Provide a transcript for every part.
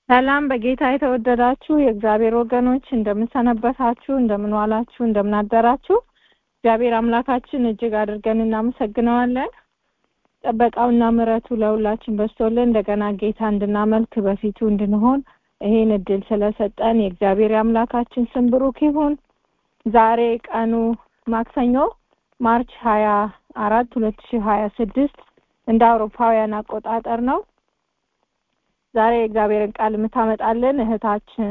ሰላም በጌታ የተወደዳችሁ የእግዚአብሔር ወገኖች እንደምንሰነበታችሁ፣ እንደምንዋላችሁ፣ እንደምናደራችሁ እግዚአብሔር አምላካችን እጅግ አድርገን እናመሰግነዋለን። ጥበቃውና ምሕረቱ ለሁላችን በስቶልን እንደገና ጌታ እንድናመልክ በፊቱ እንድንሆን ይሄን እድል ስለሰጠን የእግዚአብሔር የአምላካችን ስም ብሩክ ይሁን። ዛሬ ቀኑ ማክሰኞ ማርች ሀያ አራት ሁለት ሺህ ሀያ ስድስት እንደ አውሮፓውያን አቆጣጠር ነው። ዛሬ የእግዚአብሔርን ቃል የምታመጣልን እህታችን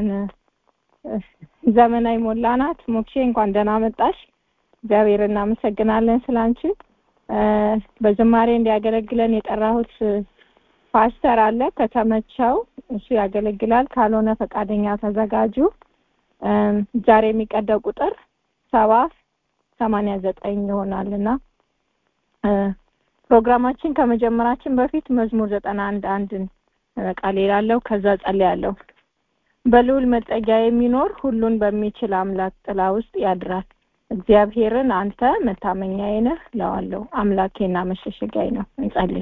ዘመናዊ ሞላ ናት። ሞክሼ እንኳን ደህና መጣሽ። እግዚአብሔር እናመሰግናለን ስላንቺ። በዝማሬ እንዲያገለግለን የጠራሁት ፓስተር አለ። ከተመቸው እሱ ያገለግላል፣ ካልሆነ ፈቃደኛ ተዘጋጁ። ዛሬ የሚቀደው ቁጥር ሰባ ሰማንያ ዘጠኝ ይሆናል እና ፕሮግራማችን ከመጀመራችን በፊት መዝሙር ዘጠና አንድ አንድን ቃል ይላለው ከዛ ጸልያለሁ። በልዑል መጠጊያ የሚኖር ሁሉን በሚችል አምላክ ጥላ ውስጥ ያድራል። እግዚአብሔርን አንተ መታመኛዬ ነህ እለዋለሁ፣ አምላኬና መሸሸጊያዬ ነው። እንጸልይ።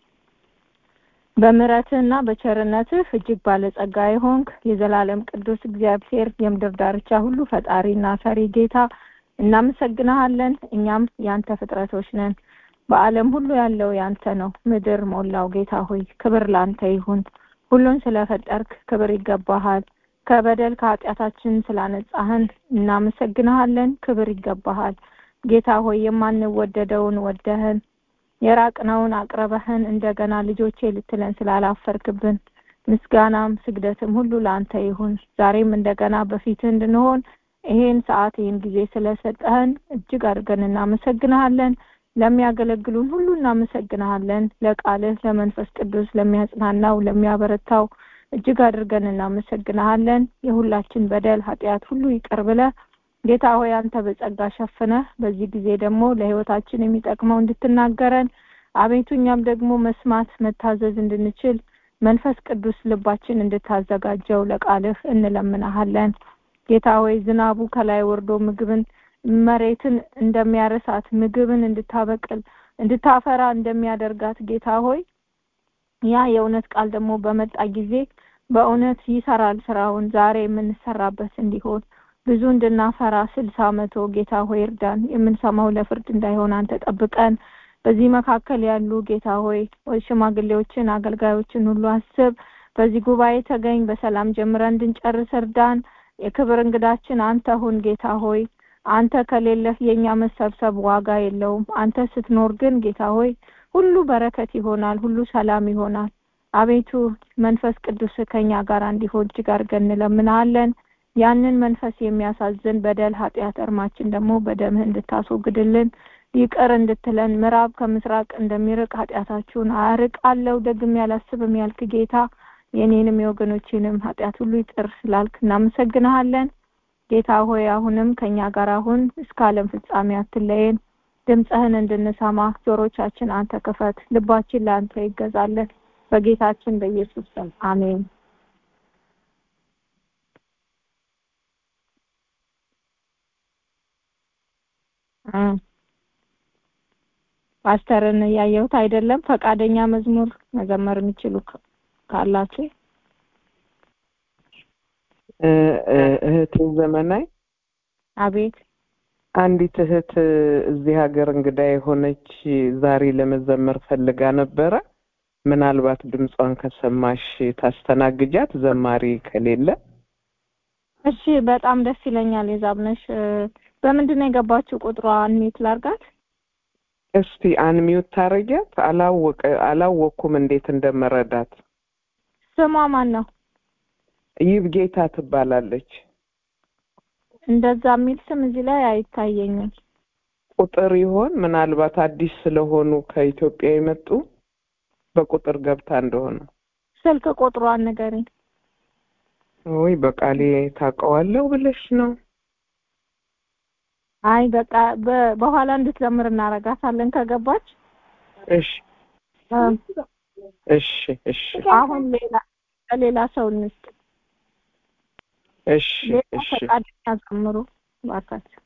በምሕረትህና በቸርነትህ እጅግ ባለጸጋ የሆንክ የዘላለም ቅዱስ እግዚአብሔር የምድር ዳርቻ ሁሉ ፈጣሪና ሰሪ ጌታ እናመሰግንሃለን። እኛም ያንተ ፍጥረቶች ነን። በዓለም ሁሉ ያለው ያንተ ነው። ምድር ሞላው ጌታ ሆይ ክብር ላንተ ይሁን። ሁሉን ስለፈጠርክ ክብር ይገባሃል። ከበደል ከኃጢአታችን ስላነጻህን እናመሰግንሃለን። ክብር ይገባሃል ጌታ ሆይ የማንወደደውን ወደህን የራቅነውን አቅርበህን እንደገና ልጆቼ ልትለን ስላላፈርክብን ምስጋናም ስግደትም ሁሉ ለአንተ ይሁን። ዛሬም እንደገና በፊትህ እንድንሆን ይሄን ሰዓት ይህን ጊዜ ስለሰጠህን እጅግ አድርገን እናመሰግንሃለን። ለሚያገለግሉን ሁሉ እናመሰግንሃለን። ለቃልህ ለመንፈስ ቅዱስ ለሚያጽናናው ለሚያበረታው እጅግ አድርገን እናመሰግንሃለን። የሁላችን በደል ኃጢአት ሁሉ ይቅር ብለህ ጌታ ሆይ አንተ በጸጋ ሸፍነህ በዚህ ጊዜ ደግሞ ለሕይወታችን የሚጠቅመው እንድትናገረን አቤቱ እኛም ደግሞ መስማት መታዘዝ እንድንችል መንፈስ ቅዱስ ልባችን እንድታዘጋጀው ለቃልህ እንለምናሃለን። ጌታ ሆይ ዝናቡ ከላይ ወርዶ ምግብን መሬትን እንደሚያረሳት ምግብን እንድታበቅል እንድታፈራ እንደሚያደርጋት ጌታ ሆይ ያ የእውነት ቃል ደግሞ በመጣ ጊዜ በእውነት ይሰራል ስራውን ዛሬ የምንሰራበት እንዲሆን ብዙ እንድናፈራ ስልሳ መቶ ጌታ ሆይ እርዳን። የምንሰማው ለፍርድ እንዳይሆን አንተ ጠብቀን። በዚህ መካከል ያሉ ጌታ ሆይ ሽማግሌዎችን፣ አገልጋዮችን ሁሉ አስብ። በዚህ ጉባኤ ተገኝ። በሰላም ጀምረን እንድንጨርስ እርዳን። የክብር እንግዳችን አንተ ሁን ጌታ ሆይ አንተ ከሌለህ የኛ መሰብሰብ ዋጋ የለውም። አንተ ስትኖር ግን ጌታ ሆይ ሁሉ በረከት ይሆናል፣ ሁሉ ሰላም ይሆናል። አቤቱ መንፈስ ቅዱስ ከኛ ጋር እንዲሆን እጅግ አድርገን እንለምናለን። ያንን መንፈስ የሚያሳዝን በደል፣ ኃጢአት እርማችን ደግሞ በደምህ እንድታስወግድልን ይቅር እንድትለን ምዕራብ ከምስራቅ እንደሚርቅ ኃጢአታችሁን አርቃለሁ ደግሜ አላስብም ያልክ ጌታ የኔንም የወገኖችንም ኃጢአት ሁሉ ይቅር ስላልክ እናመሰግንሃለን። ጌታ ሆይ አሁንም ከኛ ጋር አሁን እስከ ዓለም ፍጻሜ አትለየን። ድምፅህን እንድንሰማ ጆሮቻችን አንተ ክፈት፣ ልባችን ለአንተ ይገዛለን። በጌታችን በኢየሱስ ስም አሜን። ፓስተርን ያየሁት አይደለም። ፈቃደኛ መዝሙር መዘመር የሚችሉ ካላችሁ እህቴ ዘመናይ አቤት አንዲት እህት እዚህ ሀገር እንግዳ የሆነች ዛሬ ለመዘመር ፈልጋ ነበረ። ምናልባት ድምጿን ከሰማሽ ታስተናግጃት፣ ዘማሪ ከሌለ። እሺ፣ በጣም ደስ ይለኛል። የዛብነሽ በምንድን ነው የገባችው? ቁጥሯ አንሚት ላርጋት እስቲ አንሚዩት ታረጊያት። አላወቀ አላወቅኩም እንዴት እንደመረዳት። ስሟ ማን ነው? ይብ ጌታ ትባላለች። እንደዛ የሚል ስም እዚህ ላይ አይታየኝም። ቁጥር ይሆን ምናልባት አዲስ ስለሆኑ ከኢትዮጵያ የመጡ በቁጥር ገብታ እንደሆነ። ስልክ ቁጥሯን ንገሪኝ። ወይ በቃሌ ታውቀዋለሁ ብለሽ ነው? አይ በቃ በኋላ እንድትዘምር እናረጋታለን ከገባች። እሺ እሺ እሺ። አሁን ሌላ ሌላ ሰው እንስጥ። እሺ እሺ። ፈቃደኛ ዘምሩ እባካችሁ።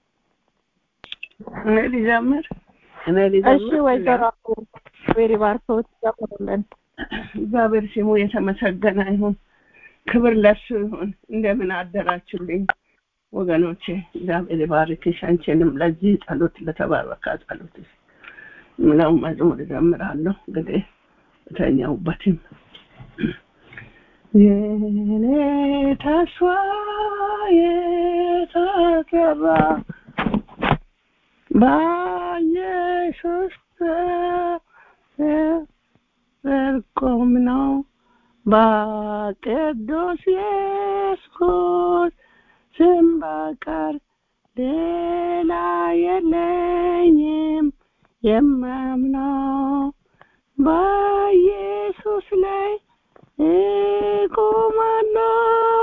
እኔ ሊዘምር እኔ እሺ ሊዘምር ወይዘሮ ቤሪ ባርኮት ዘምሩልን። እግዚአብሔር ስሙ የተመሰገነ ይሁን። ክብር ለእርሱ ይሁን። እንደምን አደራችሁልኝ ወገኖቼ? እግዚአብሔር ይባርክሽ። አንቺንም ለዚህ ጸሎት ለተባረከ ጸሎት ምለው መዝሙር እዘምራለሁ። እንግዲህ በተኛሁበትም የኔ ተስፋ የተዘራ በኢየሱስ ዘርቆም ነው በቅዱስ ኢየሱስ ስም በቀር ሌላ የለኝም የማምነው በኢየሱስ ላይ እቆማለሁ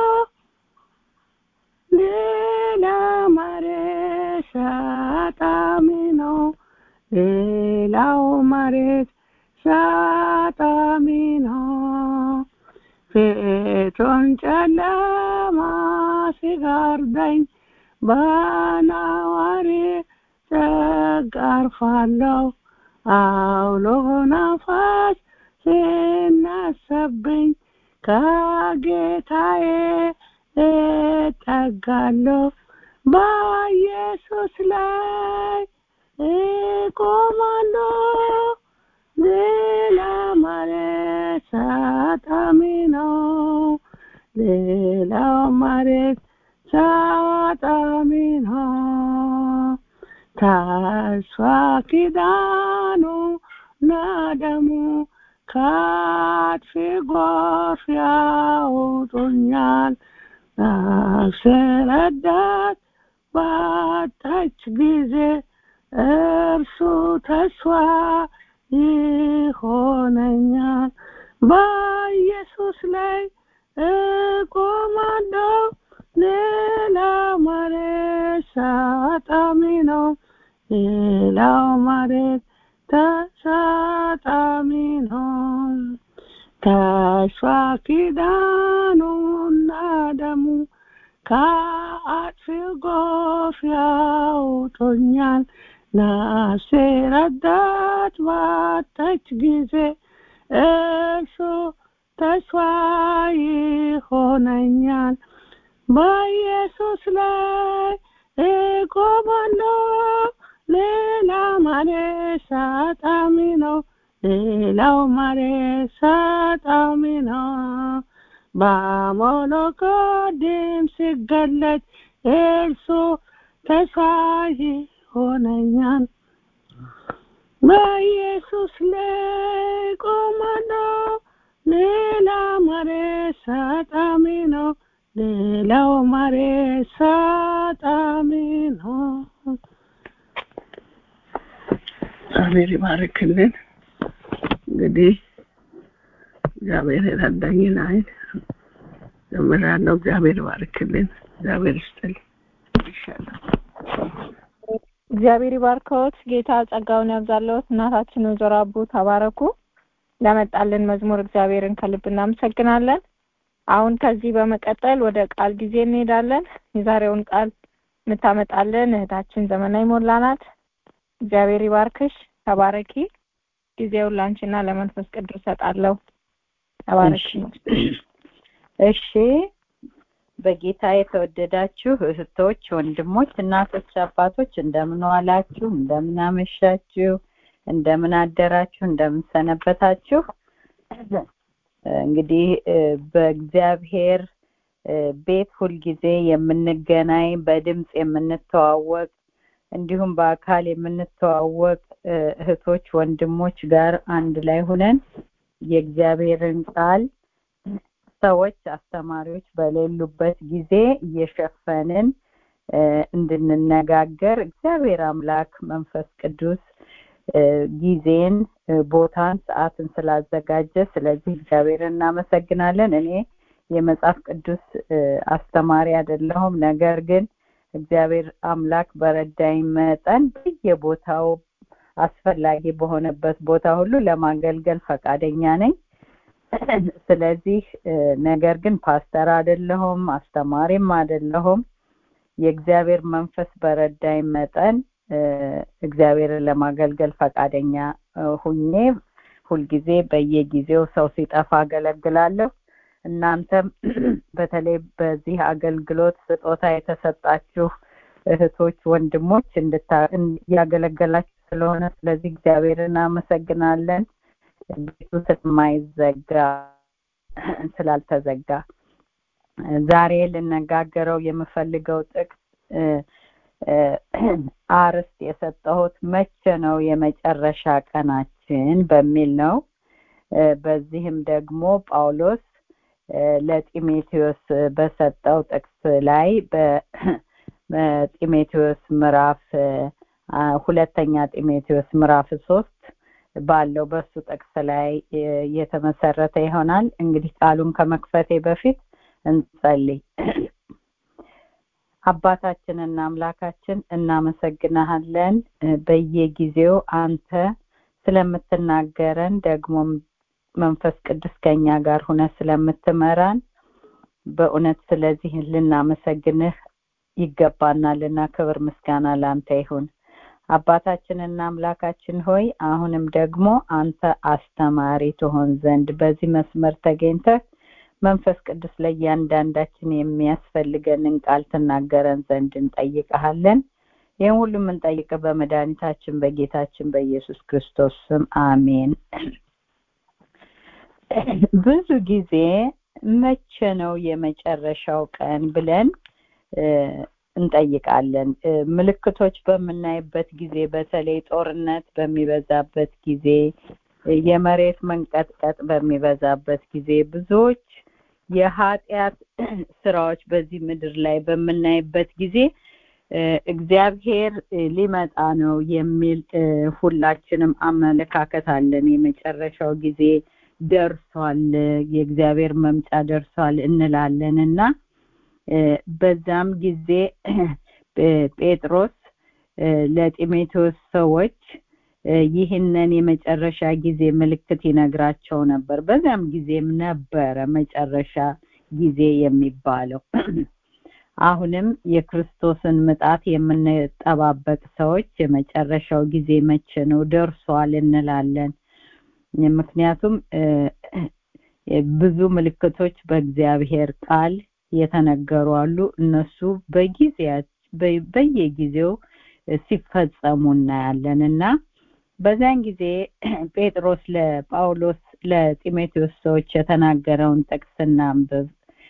ሌላ መሬት ሳጣሚ ነው ሌላው መሬት ሳጣሚ ነው ፊቱን ጨለማ ሲጋርደኝ በናዋሪ ተጋርፋለሁ አውሎ ነፋስ ሲነሳብኝ ከጌታዬ እጠጋለሁ በኢየሱስ ላይ እቆማለሁ ሌላ መሬት ሳጣሚ ነው ሌላው መሬት ሳጣሚ ነው ተስፋ ኪዳኑ ናደሙ ከአጥፊ ጎርፍ ያውጡኛል ነፍሴ ረዳት ባጣች ጊዜ እርሱ ተስፋ ይሆነኛል በኢየሱስ ላይ እቆማለሁ ሌላ መሬት ሳጣሚ ነው ሌላው መሬት ተሳጣሚ ነው ተስፋ ኪዳኑና ደሙ ከአጥፊው ጎፍ ያውጦኛል ነፍሴ ረዳት ባጣች ጊዜ እርሱ ተስፋ ይሆነኛል በኢየሱስ ላይ እቆማለሁ ሌላ መሬት ሳጣሚ ነው ሌላው መሬት ሳጣሚ ነው በሞሎኮ ድምፅ ሲገለጥ እርሱ ተስፋ ይሆነኛል በኢየሱስ ላይ ቆማለሁ ሌላ መሬት ሳጣሚ ነው ሌላው መሬት ሳጣሚ ነው እግዚአብሔር ይባርክልን እንግዲህ እግዚአብሔር የረዳኝን አይን ዘምራለሁ እግዚአብሔር ይባርክልን እግዚአብሔር ይስጥል ይሻላል እግዚአብሔር ይባርከዎት ጌታ ጸጋውን ያብዛለዎት እናታችን ወይዘሮ አቡ ተባረኩ ለመጣልን መዝሙር እግዚአብሔርን ከልብ እናመሰግናለን አሁን ከዚህ በመቀጠል ወደ ቃል ጊዜ እንሄዳለን የዛሬውን ቃል የምታመጣልን እህታችን ዘመናዊ ሞላ ናት እግዚአብሔር ይባርክሽ ተባረኪ ጊዜውን ላንቺና ለመንፈስ ቅዱስ ሰጣለሁ ተባረኪ እሺ በጌታ የተወደዳችሁ እህቶች ወንድሞች እናቶች አባቶች እንደምን ዋላችሁ እንደምን አመሻችሁ እንደምን አደራችሁ እንደምን ሰነበታችሁ እንግዲህ በእግዚአብሔር ቤት ሁልጊዜ የምንገናኝ በድምፅ የምንተዋወቅ እንዲሁም በአካል የምንተዋወቅ እህቶች ወንድሞች ጋር አንድ ላይ ሁነን የእግዚአብሔርን ቃል ሰዎች አስተማሪዎች በሌሉበት ጊዜ እየሸፈንን እንድንነጋገር እግዚአብሔር አምላክ መንፈስ ቅዱስ ጊዜን ቦታን ሰዓትን ስላዘጋጀ ስለዚህ እግዚአብሔር እናመሰግናለን እኔ የመጽሐፍ ቅዱስ አስተማሪ አይደለሁም ነገር ግን እግዚአብሔር አምላክ በረዳኝ መጠን በየቦታው አስፈላጊ በሆነበት ቦታ ሁሉ ለማገልገል ፈቃደኛ ነኝ ስለዚህ ነገር ግን ፓስተር አይደለሁም አስተማሪም አይደለሁም የእግዚአብሔር መንፈስ በረዳኝ መጠን እግዚአብሔርን ለማገልገል ፈቃደኛ ሁኜ ሁልጊዜ በየጊዜው ሰው ሲጠፋ አገለግላለሁ እናንተም በተለይ በዚህ አገልግሎት ስጦታ የተሰጣችሁ እህቶች፣ ወንድሞች እያገለገላችሁ ስለሆነ ስለዚህ እግዚአብሔር እናመሰግናለን። ቤቱ ስለማይዘጋ ስላልተዘጋ ዛሬ ልነጋገረው የምፈልገው ጥቅስ አርዕስት የሰጠሁት መቼ ነው የመጨረሻ ቀናችን በሚል ነው። በዚህም ደግሞ ጳውሎስ ለጢሞቴዎስ በሰጠው ጥቅስ ላይ በጢሞቴዎስ ምዕራፍ ሁለተኛ ጢሞቴዎስ ምዕራፍ ሶስት ባለው በሱ ጥቅስ ላይ የተመሰረተ ይሆናል። እንግዲህ ቃሉን ከመክፈቴ በፊት እንጸልይ። አባታችንና አምላካችን እናመሰግናሃለን። በየጊዜው አንተ ስለምትናገረን ደግሞም መንፈስ ቅዱስ ከኛ ጋር ሁነ ስለምትመራን በእውነት ስለዚህ ልናመሰግንህ ይገባናልና ክብር ምስጋና ለአንተ ይሁን። አባታችንና አምላካችን ሆይ አሁንም ደግሞ አንተ አስተማሪ ትሆን ዘንድ በዚህ መስመር ተገኝተህ መንፈስ ቅዱስ ለእያንዳንዳችን የሚያስፈልገንን ቃል ትናገረን ዘንድ እንጠይቀሃለን። ይህን ሁሉ የምንጠይቅ በመድኃኒታችን በጌታችን በኢየሱስ ክርስቶስ ስም አሜን። ብዙ ጊዜ መቼ ነው የመጨረሻው ቀን ብለን እንጠይቃለን። ምልክቶች በምናይበት ጊዜ በተለይ ጦርነት በሚበዛበት ጊዜ፣ የመሬት መንቀጥቀጥ በሚበዛበት ጊዜ ብዙዎች የኃጢአት ስራዎች በዚህ ምድር ላይ በምናይበት ጊዜ እግዚአብሔር ሊመጣ ነው የሚል ሁላችንም አመለካከት አለን። የመጨረሻው ጊዜ ደርሷል፣ የእግዚአብሔር መምጫ ደርሷል እንላለን እና በዛም ጊዜ ጴጥሮስ ለጢሞቴዎስ ሰዎች ይህንን የመጨረሻ ጊዜ ምልክት ይነግራቸው ነበር። በዚያም ጊዜም ነበረ መጨረሻ ጊዜ የሚባለው። አሁንም የክርስቶስን ምጣት የምንጠባበቅ ሰዎች የመጨረሻው ጊዜ መቼ ነው ደርሷል እንላለን። ምክንያቱም ብዙ ምልክቶች በእግዚአብሔር ቃል የተነገሩ አሉ። እነሱ በጊዜያት በየጊዜው ሲፈጸሙ እናያለን እና በዚያን ጊዜ ጴጥሮስ ለጳውሎስ ለጢሞቴዎስ ሰዎች የተናገረውን ጥቅስ እናንብብ።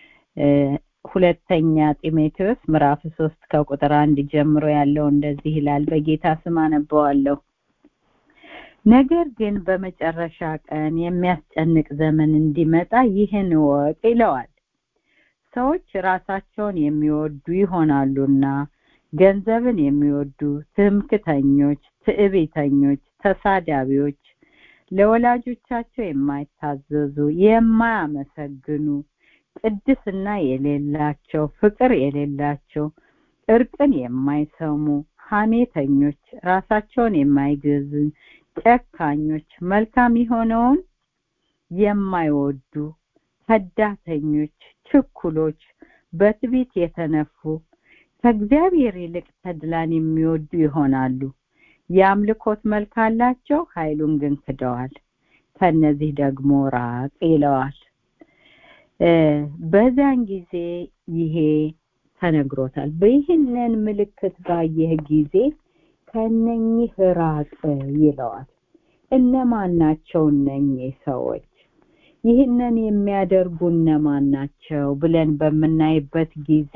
ሁለተኛ ጢሞቴዎስ ምዕራፍ ሶስት ከቁጥር አንድ ጀምሮ ያለው እንደዚህ ይላል። በጌታ ስም አነበዋለሁ። ነገር ግን በመጨረሻ ቀን የሚያስጨንቅ ዘመን እንዲመጣ ይህን እወቅ ይለዋል። ሰዎች ራሳቸውን የሚወዱ ይሆናሉና ገንዘብን የሚወዱ፣ ትምክተኞች፣ ትዕቢተኞች፣ ተሳዳቢዎች፣ ለወላጆቻቸው የማይታዘዙ፣ የማያመሰግኑ፣ ቅድስና የሌላቸው፣ ፍቅር የሌላቸው፣ እርቅን የማይሰሙ፣ ሐሜተኞች፣ ራሳቸውን የማይገዙ፣ ጨካኞች፣ መልካም የሆነውን የማይወዱ፣ ከዳተኞች፣ ችኩሎች፣ በትዕቢት የተነፉ ከእግዚአብሔር ይልቅ ተድላን የሚወዱ ይሆናሉ። የአምልኮት መልክ አላቸው፣ ኃይሉን ግን ክደዋል። ከነዚህ ደግሞ ራቅ ይለዋል። በዚያን ጊዜ ይሄ ተነግሮታል። በይህንን ምልክት ባየህ ጊዜ ከነኚህ ራቅ ይለዋል። እነማን ናቸው እነኚህ ሰዎች? ይህንን የሚያደርጉ እነማን ናቸው ብለን በምናይበት ጊዜ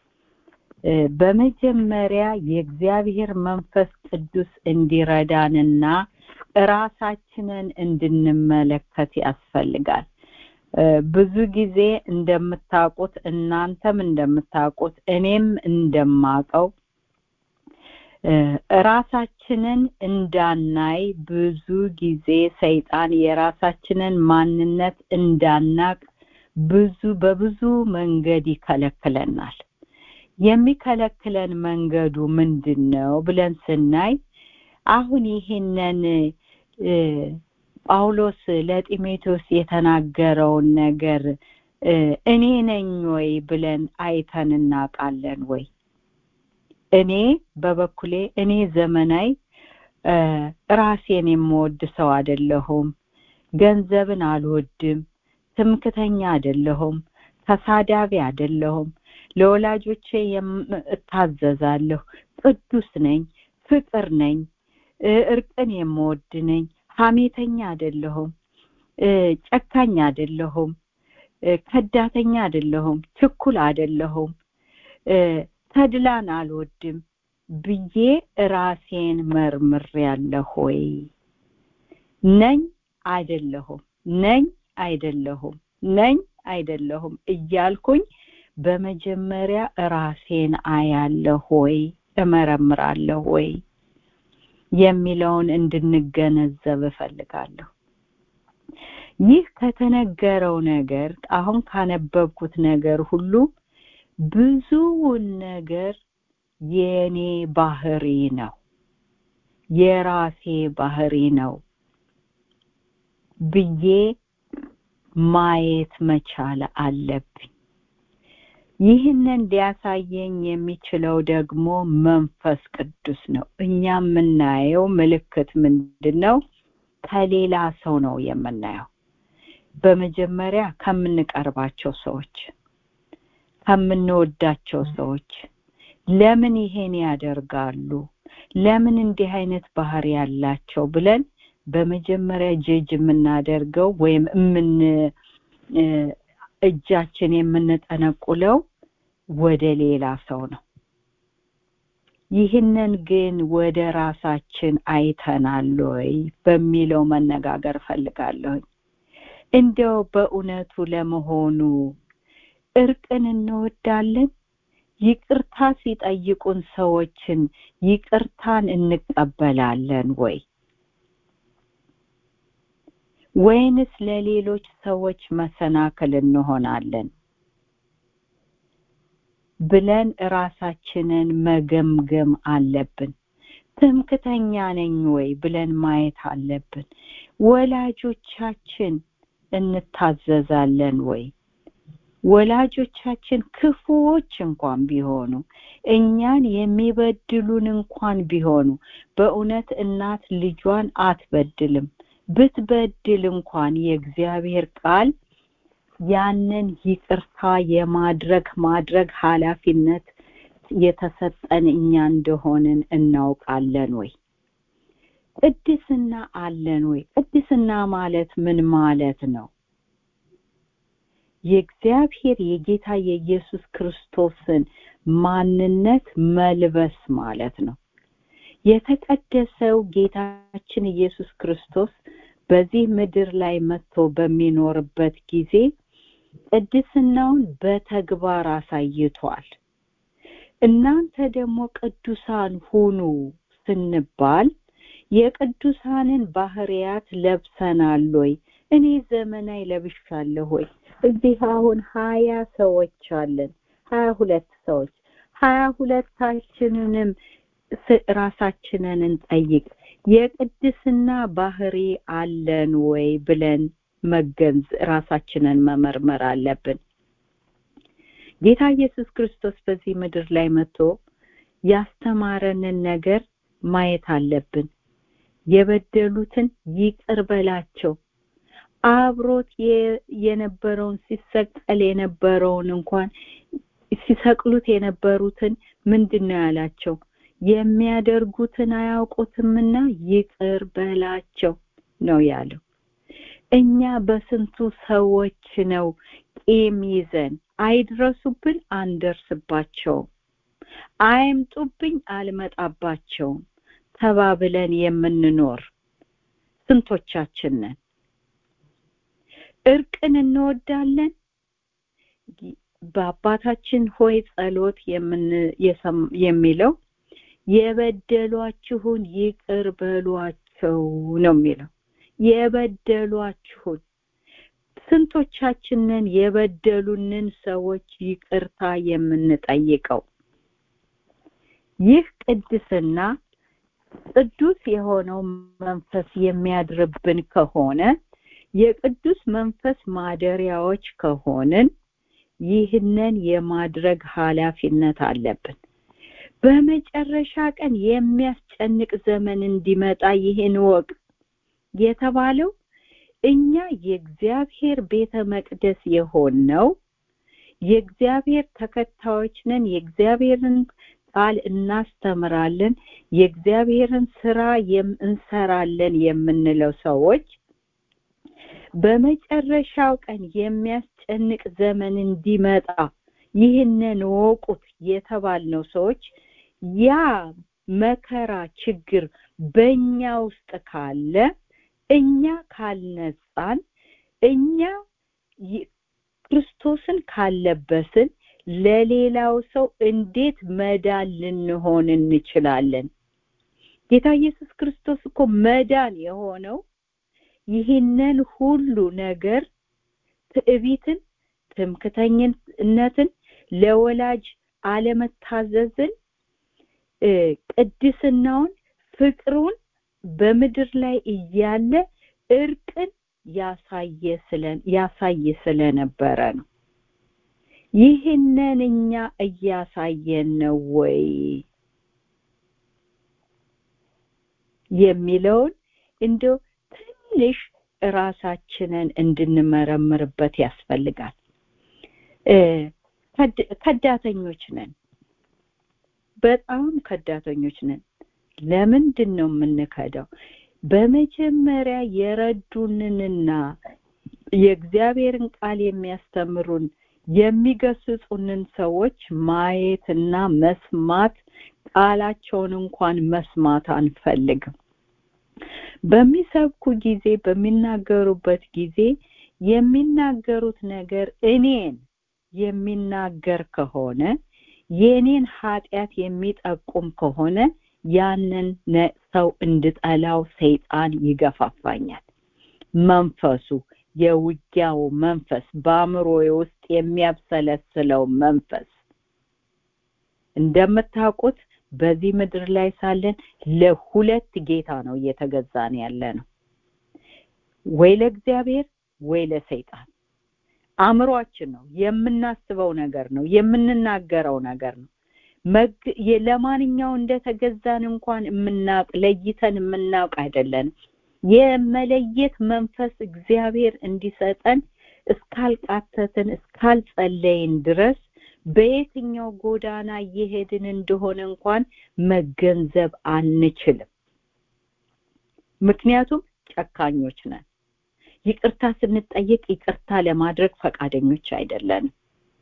በመጀመሪያ የእግዚአብሔር መንፈስ ቅዱስ እንዲረዳንና ራሳችንን እንድንመለከት ያስፈልጋል። ብዙ ጊዜ እንደምታውቁት እናንተም እንደምታውቁት እኔም እንደማቀው ራሳችንን እንዳናይ ብዙ ጊዜ ሰይጣን የራሳችንን ማንነት እንዳናቅ ብዙ በብዙ መንገድ ይከለክለናል። የሚከለክለን መንገዱ ምንድን ነው ብለን ስናይ አሁን ይህንን ጳውሎስ ለጢሞቴዎስ የተናገረውን ነገር እኔ ነኝ ወይ ብለን አይተን እናውቃለን ወይ? እኔ በበኩሌ እኔ ዘመናዊ ራሴን የምወድ ሰው አይደለሁም። ገንዘብን አልወድም። ትምክተኛ አይደለሁም ተሳዳቢ አይደለሁም ለወላጆቼ እታዘዛለሁ ቅዱስ ነኝ ፍቅር ነኝ እርቅን የምወድ ነኝ ሀሜተኛ አይደለሁም ጨካኝ አይደለሁም ከዳተኛ አይደለሁም ችኩል አይደለሁም ተድላን አልወድም ብዬ ራሴን መርምር ያለሁ ሆይ ነኝ አይደለሁም ነኝ አይደለሁም ነኝ አይደለሁም እያልኩኝ በመጀመሪያ ራሴን አያለሁ ወይ እመረምራለሁ ወይ የሚለውን እንድንገነዘብ እፈልጋለሁ ይህ ከተነገረው ነገር አሁን ካነበብኩት ነገር ሁሉ ብዙውን ነገር የኔ ባህሪ ነው የራሴ ባህሪ ነው ብዬ ማየት መቻል አለብኝ ይህንን ሊያሳየኝ የሚችለው ደግሞ መንፈስ ቅዱስ ነው እኛ የምናየው ምልክት ምንድን ነው ከሌላ ሰው ነው የምናየው በመጀመሪያ ከምንቀርባቸው ሰዎች ከምንወዳቸው ሰዎች ለምን ይሄን ያደርጋሉ ለምን እንዲህ አይነት ባህሪ ያላቸው ብለን በመጀመሪያ ጀጅ የምናደርገው ወይም ምን እጃችን የምንጠነቁለው ወደ ሌላ ሰው ነው ይህንን ግን ወደ ራሳችን አይተናል ወይ በሚለው መነጋገር ፈልጋለሁኝ እንደው በእውነቱ ለመሆኑ እርቅን እንወዳለን ይቅርታ ሲጠይቁን ሰዎችን ይቅርታን እንቀበላለን ወይ ወይንስ ለሌሎች ሰዎች መሰናክል እንሆናለን ብለን ራሳችንን መገምገም አለብን ትምክተኛ ነኝ ወይ ብለን ማየት አለብን ወላጆቻችን እንታዘዛለን ወይ ወላጆቻችን ክፉዎች እንኳን ቢሆኑ እኛን የሚበድሉን እንኳን ቢሆኑ በእውነት እናት ልጇን አትበድልም ብትበድል እንኳን የእግዚአብሔር ቃል ያንን ይቅርታ የማድረግ ማድረግ ኃላፊነት የተሰጠን እኛ እንደሆንን እናውቃለን ወይ ቅድስና አለን ወይ ቅድስና ማለት ምን ማለት ነው የእግዚአብሔር የጌታ የኢየሱስ ክርስቶስን ማንነት መልበስ ማለት ነው የተቀደሰው ጌታችን ኢየሱስ ክርስቶስ በዚህ ምድር ላይ መጥቶ በሚኖርበት ጊዜ ቅድስናውን በተግባር አሳይቷል እናንተ ደግሞ ቅዱሳን ሁኑ ስንባል የቅዱሳንን ባህሪያት ለብሰናል ወይ እኔ ዘመናዊ ለብሻለሁ ወይ እዚህ አሁን ሀያ ሰዎች አለን ሀያ ሁለት ሰዎች ሀያ ሁለታችንንም ራሳችንን እንጠይቅ የቅድስና ባህሪ አለን ወይ ብለን መገንዝ ራሳችንን መመርመር አለብን ጌታ ኢየሱስ ክርስቶስ በዚህ ምድር ላይ መጥቶ ያስተማረንን ነገር ማየት አለብን የበደሉትን ይቅር በላቸው አብሮት የነበረውን ሲሰቀል የነበረውን እንኳን ሲሰቅሉት የነበሩትን ምንድን ነው ያላቸው የሚያደርጉትን አያውቁትምና ይቅር በላቸው ነው ያለው እኛ በስንቱ ሰዎች ነው ቂም ይዘን አይድረሱብን አንደርስባቸውም አይምጡብኝ አልመጣባቸውም ተባብለን የምንኖር ስንቶቻችን ነን እርቅን እንወዳለን በአባታችን ሆይ ጸሎት የሚለው የበደሏችሁን ይቅር በሏቸው ነው የሚለው የበደሏችሁን ስንቶቻችንን የበደሉንን ሰዎች ይቅርታ የምንጠይቀው ይህ ቅድስና ቅዱስ የሆነው መንፈስ የሚያድርብን ከሆነ የቅዱስ መንፈስ ማደሪያዎች ከሆንን ይህንን የማድረግ ኃላፊነት አለብን በመጨረሻ ቀን የሚያስጨንቅ ዘመን እንዲመጣ ይህን ወቅ የተባለው እኛ የእግዚአብሔር ቤተ መቅደስ የሆነው የእግዚአብሔር ተከታዮች ነን የእግዚአብሔርን ቃል እናስተምራለን የእግዚአብሔርን ስራ እንሰራለን የምንለው ሰዎች በመጨረሻው ቀን የሚያስጨንቅ ዘመን እንዲመጣ ይህንን ወቁት የተባልነው ሰዎች ያ መከራ ችግር በእኛ ውስጥ ካለ እኛ ካልነጻን እኛ ክርስቶስን ካለበስን ለሌላው ሰው እንዴት መዳን ልንሆን እንችላለን ጌታ ኢየሱስ ክርስቶስ እኮ መዳን የሆነው ይህንን ሁሉ ነገር ትዕቢትን ትምክተኝነትን ለወላጅ አለመታዘዝን ቅድስናውን ፍቅሩን በምድር ላይ እያለ እርቅን ያሳየ ስለነበረ ነው ይህንን እኛ እያሳየን ነው ወይ የሚለውን እንደው ትንሽ ራሳችንን እንድንመረምርበት ያስፈልጋል ከዳተኞች ነን በጣም ከዳተኞች ነን ለምንድን ነው የምንከዳው በመጀመሪያ የረዱንንና የእግዚአብሔርን ቃል የሚያስተምሩን የሚገስጹንን ሰዎች ማየትና መስማት ቃላቸውን እንኳን መስማት አንፈልግም በሚሰብኩ ጊዜ በሚናገሩበት ጊዜ የሚናገሩት ነገር እኔን የሚናገር ከሆነ የኔን ኃጢአት የሚጠቁም ከሆነ ያንን ሰው እንድጠላው ሰይጣን ይገፋፋኛል መንፈሱ የውጊያው መንፈስ በአእምሮዬ ውስጥ የሚያብሰለስለው መንፈስ እንደምታውቁት በዚህ ምድር ላይ ሳለን ለሁለት ጌታ ነው እየተገዛን ያለ ነው ወይ ለእግዚአብሔር ወይ ለሰይጣን አእምሯችን ነው የምናስበው ነገር ነው የምንናገረው ነገር ነው ለማንኛው እንደተገዛን እንኳን የምናውቅ ለይተን የምናውቅ አይደለንም የመለየት መንፈስ እግዚአብሔር እንዲሰጠን እስካልቃተትን እስካልጸለይን ድረስ በየትኛው ጎዳና እየሄድን እንደሆነ እንኳን መገንዘብ አንችልም ምክንያቱም ጨካኞች ነን ይቅርታ ስንጠየቅ ይቅርታ ለማድረግ ፈቃደኞች አይደለንም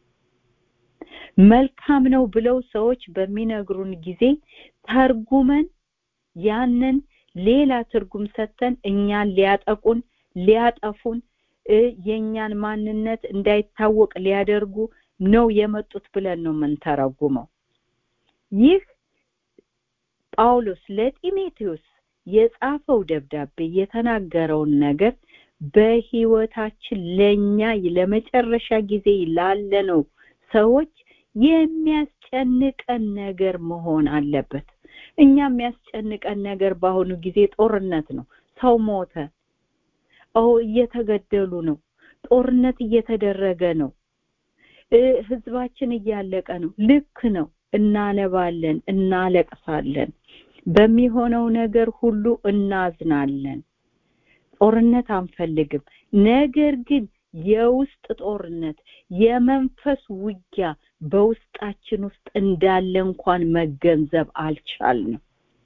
መልካም ነው ብለው ሰዎች በሚነግሩን ጊዜ ተርጉመን ያንን ሌላ ትርጉም ሰጥተን እኛን ሊያጠቁን ሊያጠፉን የእኛን ማንነት እንዳይታወቅ ሊያደርጉ ነው የመጡት ብለን ነው የምንተረጉመው ይህ ጳውሎስ ለጢሞቴዎስ የጻፈው ደብዳቤ የተናገረውን ነገር በህይወታችን ለኛ ለመጨረሻ ጊዜ ላለነው ሰዎች የሚያስጨንቀን ነገር መሆን አለበት እኛ የሚያስጨንቀን ነገር በአሁኑ ጊዜ ጦርነት ነው ሰው ሞተ ኦ እየተገደሉ ነው ጦርነት እየተደረገ ነው ህዝባችን እያለቀ ነው ልክ ነው እናነባለን እናለቅሳለን በሚሆነው ነገር ሁሉ እናዝናለን ጦርነት አንፈልግም ነገር ግን የውስጥ ጦርነት የመንፈስ ውጊያ በውስጣችን ውስጥ እንዳለ እንኳን መገንዘብ አልቻልንም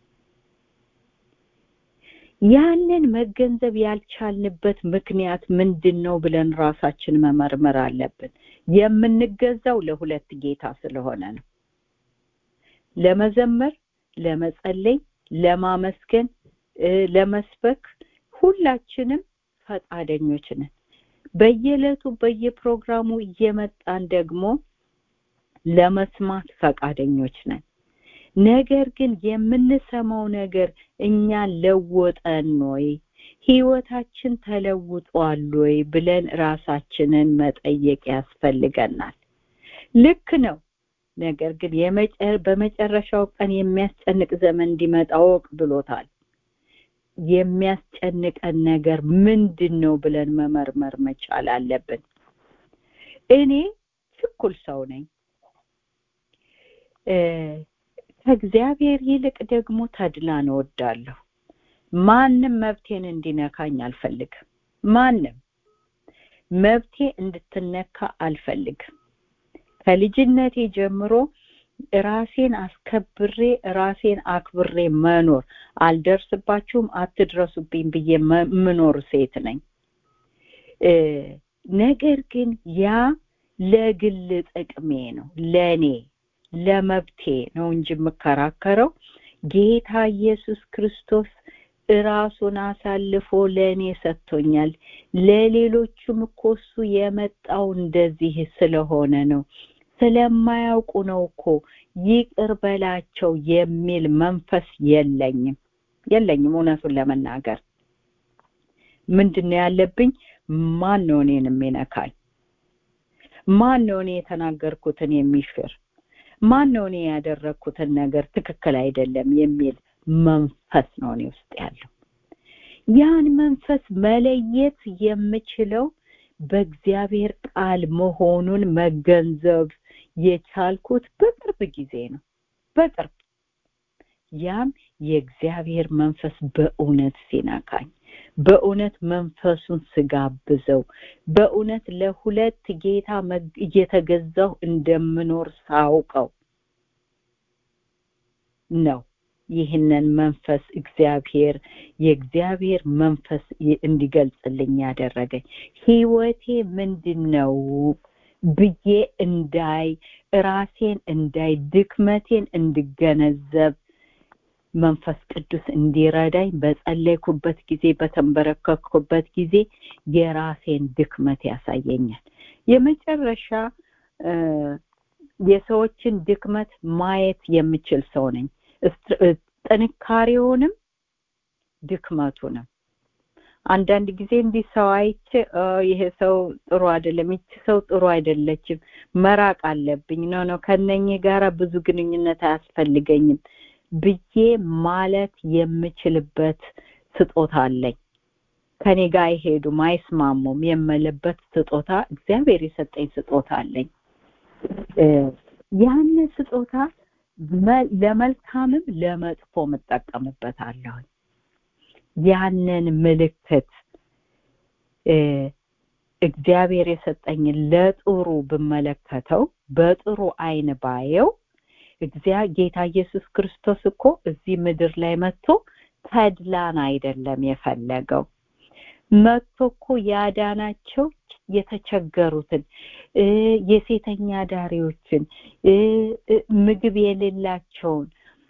ያንን መገንዘብ ያልቻልንበት ምክንያት ምንድን ነው ብለን ራሳችን መመርመር አለብን የምንገዛው ለሁለት ጌታ ስለሆነ ነው ለመዘመር ለመጸለይ ለማመስገን ለመስበክ ሁላችንም ፈቃደኞች ነን በየዕለቱ በየፕሮግራሙ እየመጣን ደግሞ ለመስማት ፈቃደኞች ነን ነገር ግን የምንሰማው ነገር እኛን ለወጠን ወይ ህይወታችን ተለውጧል ወይ ብለን ራሳችንን መጠየቅ ያስፈልገናል ልክ ነው ነገር ግን በመጨረሻው ቀን የሚያስጨንቅ ዘመን እንዲመጣ ወቅ ብሎታል የሚያስጨንቀን ነገር ምንድን ነው ብለን መመርመር መቻል አለብን እኔ ችኩል ሰው ነኝ ከእግዚአብሔር ይልቅ ደግሞ ተድላን እወዳለሁ ማንም መብቴን እንዲነካኝ አልፈልግም ማንም መብቴ እንድትነካ አልፈልግም ከልጅነቴ ጀምሮ ራሴን አስከብሬ ራሴን አክብሬ መኖር አልደርስባችሁም አትድረሱብኝ ብዬ ምኖር ሴት ነኝ ነገር ግን ያ ለግል ጥቅሜ ነው ለኔ ለመብቴ ነው እንጂ የምከራከረው ጌታ ኢየሱስ ክርስቶስ ራሱን አሳልፎ ለእኔ ሰጥቶኛል ለሌሎቹም እኮ እሱ የመጣው እንደዚህ ስለሆነ ነው ስለማያውቁ ነው እኮ ይቅር በላቸው የሚል መንፈስ የለኝም የለኝም እውነቱን ለመናገር ምንድን ነው ያለብኝ ማን ነው እኔን የሚነካኝ ማን ነው እኔ የተናገርኩትን የሚሽር ማን ነው እኔ ያደረግኩትን ነገር ትክክል አይደለም የሚል መንፈስ ነው እኔ ውስጥ ያለው ያን መንፈስ መለየት የምችለው በእግዚአብሔር ቃል መሆኑን መገንዘብ የቻልኩት በቅርብ ጊዜ ነው በቅርብ ያም የእግዚአብሔር መንፈስ በእውነት ሲነካኝ በእውነት መንፈሱን ስጋብዘው በእውነት ለሁለት ጌታ እየተገዛው እንደምኖር ሳውቀው ነው ይህንን መንፈስ እግዚአብሔር የእግዚአብሔር መንፈስ እንዲገልጽልኝ ያደረገኝ ህይወቴ ምንድን ነው ብዬ እንዳይ ራሴን እንዳይ ድክመቴን እንድገነዘብ መንፈስ ቅዱስ እንዲረዳኝ በጸለይኩበት ጊዜ በተንበረከኩበት ጊዜ የራሴን ድክመት ያሳየኛል የመጨረሻ የሰዎችን ድክመት ማየት የምችል ሰው ነኝ ጥንካሬውንም ድክመቱንም አንዳንድ ጊዜ እንዲህ ሰው አይቼ ይሄ ሰው ጥሩ አይደለም ይቺ ሰው ጥሩ አይደለችም መራቅ አለብኝ ኖ ነው ከነኚህ ጋራ ብዙ ግንኙነት አያስፈልገኝም ብዬ ማለት የምችልበት ስጦታ አለኝ ከኔ ጋር አይሄዱም አይስማሙም የምልበት ስጦታ እግዚአብሔር የሰጠኝ ስጦታ አለኝ ያን ስጦታ ለመልካምም ለመጥፎ እጠቀምበታለሁ ያንን ምልክት እግዚአብሔር የሰጠኝ ለጥሩ ብመለከተው በጥሩ አይን ባየው ጌታ ኢየሱስ ክርስቶስ እኮ እዚህ ምድር ላይ መጥቶ ተድላን አይደለም የፈለገው መጥቶ እኮ ያዳናቸው የተቸገሩትን የሴተኛ ዳሪዎችን ምግብ የሌላቸውን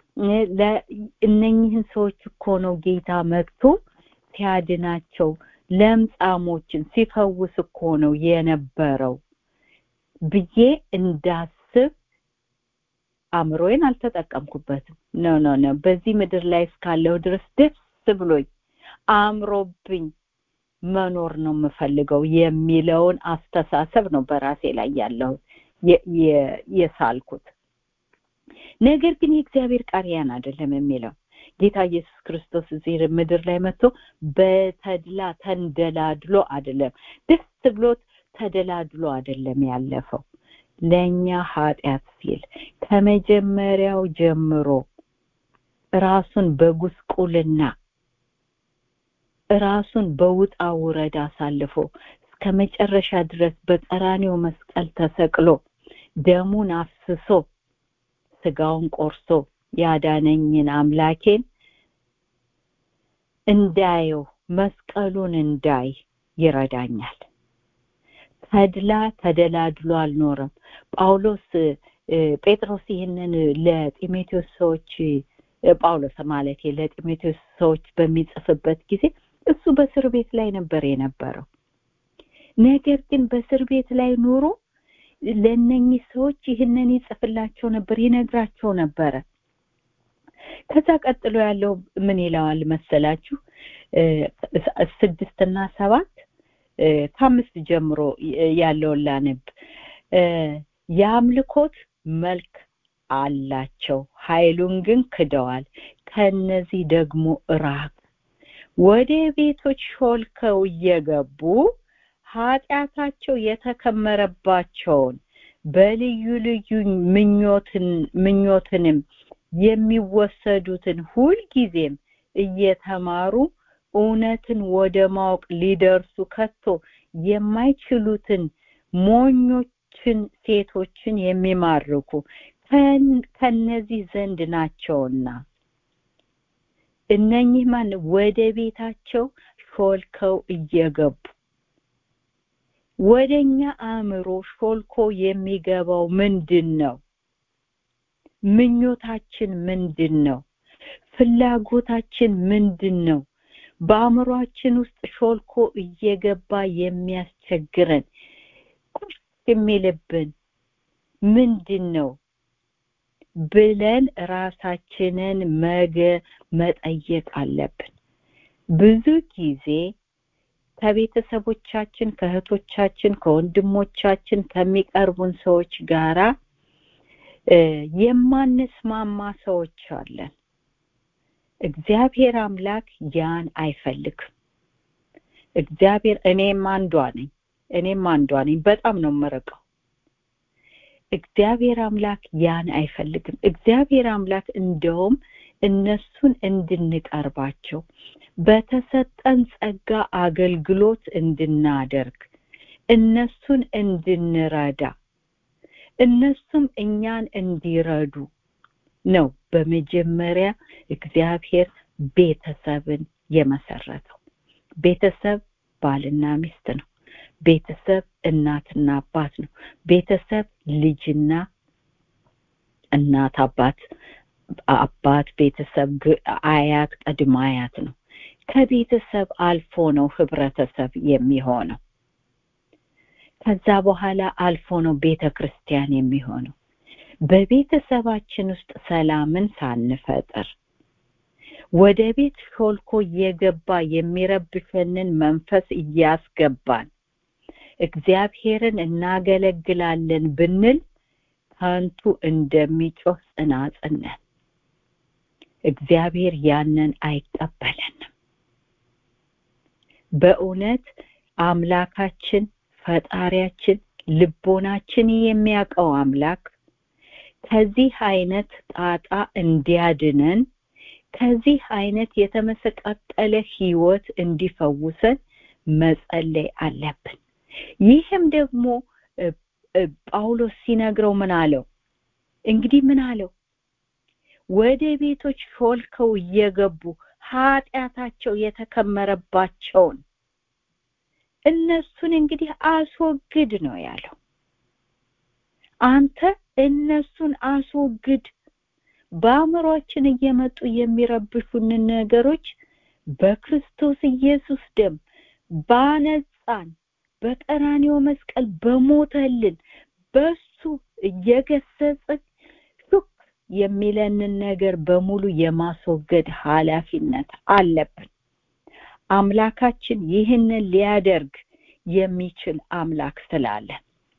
እነኝህን ሰዎች እኮ ነው ጌታ መጥቶ ሲያድናቸው ለምጻሞችን ሲፈውስ እኮ ነው የነበረው ብዬ እንዳስብ አእምሮዬን አልተጠቀምኩበትም ኖ ኖ ኖ በዚህ ምድር ላይ እስካለሁ ድረስ ደስ ብሎኝ አእምሮብኝ መኖር ነው የምፈልገው የሚለውን አስተሳሰብ ነው በራሴ ላይ ያለው የሳልኩት ነገር ግን የእግዚአብሔር ቃል ያን አይደለም የሚለው ጌታ ኢየሱስ ክርስቶስ እዚህ ምድር ላይ መጥቶ በተድላ ተንደላድሎ አይደለም ደስ ብሎት ተደላድሎ አይደለም ያለፈው ለእኛ ኃጢአት ሲል ከመጀመሪያው ጀምሮ ራሱን በጉስቁልና ራሱን በውጣ ውረድ አሳልፎ እስከ መጨረሻ ድረስ በቀራኔው መስቀል ተሰቅሎ ደሙን አፍስሶ ስጋውን ቆርሶ ያዳነኝን አምላኬን እንዳየው መስቀሉን እንዳይ ይረዳኛል ተድላ ተደላድሎ አልኖረም ጳውሎስ ጴጥሮስ ይህንን ለጢሞቴዎስ ሰዎች ጳውሎስ ማለት ለጢሞቴዎስ ሰዎች በሚጽፍበት ጊዜ እሱ በእስር ቤት ላይ ነበር የነበረው ነገር ግን በእስር ቤት ላይ ኑሮ ለነኚህ ሰዎች ይህንን ይጽፍላቸው ነበር ይነግራቸው ነበረ ከዛ ቀጥሎ ያለው ምን ይለዋል መሰላችሁ ስድስትና ሰባት ከአምስት ጀምሮ ያለውን ላነብ የአምልኮት መልክ አላቸው ኃይሉን ግን ክደዋል ከነዚህ ደግሞ ራቅ ወደ ቤቶች ሾልከው እየገቡ ኃጢአታቸው የተከመረባቸውን በልዩ ልዩ ምኞትን ምኞትንም የሚወሰዱትን ሁልጊዜም እየተማሩ እውነትን ወደ ማወቅ ሊደርሱ ከቶ የማይችሉትን ሞኞችን ሴቶችን የሚማርኩ ከነዚህ ዘንድ ናቸውና እነኚህ ማን ወደ ቤታቸው ሾልከው እየገቡ ወደኛ አእምሮ ሾልኮ የሚገባው ምንድን ነው ምኞታችን ምንድን ነው ፍላጎታችን ምንድን ነው በአእምሯችን ውስጥ ሾልኮ እየገባ የሚያስቸግረን ቁስ የሚልብን ምንድን ነው ብለን ራሳችንን መገ መጠየቅ አለብን ብዙ ጊዜ ከቤተሰቦቻችን ከእህቶቻችን ከወንድሞቻችን ከሚቀርቡን ሰዎች ጋራ የማንስማማ ሰዎች አለን እግዚአብሔር አምላክ ያን አይፈልግም እግዚአብሔር እኔም አንዷ ነኝ እኔም አንዷ ነኝ በጣም ነው መረቀው እግዚአብሔር አምላክ ያን አይፈልግም እግዚአብሔር አምላክ እንደውም እነሱን እንድንቀርባቸው በተሰጠን ጸጋ አገልግሎት እንድናደርግ እነሱን እንድንረዳ እነሱም እኛን እንዲረዱ ነው በመጀመሪያ እግዚአብሔር ቤተሰብን የመሰረተው ቤተሰብ ባልና ሚስት ነው ቤተሰብ እናትና አባት ነው ቤተሰብ ልጅና እናት አባት አባት ቤተሰብ አያት ቀድመ አያት ነው ከቤተሰብ አልፎ ነው ህብረተሰብ የሚሆነው ከዛ በኋላ አልፎ ነው ቤተ ክርስቲያን የሚሆነው በቤተሰባችን ውስጥ ሰላምን ሳንፈጥር ወደ ቤት ሾልኮ እየገባ የሚረብሸንን መንፈስ እያስገባን እግዚአብሔርን እናገለግላለን ብንል ከንቱ እንደሚጮህ ጽናጽን ነን እግዚአብሔር ያንን አይቀበለንም በእውነት አምላካችን ፈጣሪያችን ልቦናችን የሚያውቀው አምላክ ከዚህ አይነት ጣጣ እንዲያድነን ከዚህ አይነት የተመሰቃቀለ ህይወት እንዲፈውሰን መጸለይ አለብን ይህም ደግሞ ጳውሎስ ሲነግረው ምን አለው እንግዲህ ምን አለው ወደ ቤቶች ሾልከው እየገቡ ኃጢአታቸው የተከመረባቸውን እነሱን እንግዲህ አስወግድ ነው ያለው አንተ እነሱን አስወግድ በአእምሯችን እየመጡ የሚረብሹንን ነገሮች በክርስቶስ ኢየሱስ ደም ባነጻን በቀራኒዮ መስቀል በሞተልን በሱ እየገሰጽን ሹክ የሚለንን ነገር በሙሉ የማስወገድ ኃላፊነት አለብን አምላካችን ይህንን ሊያደርግ የሚችል አምላክ ስላለን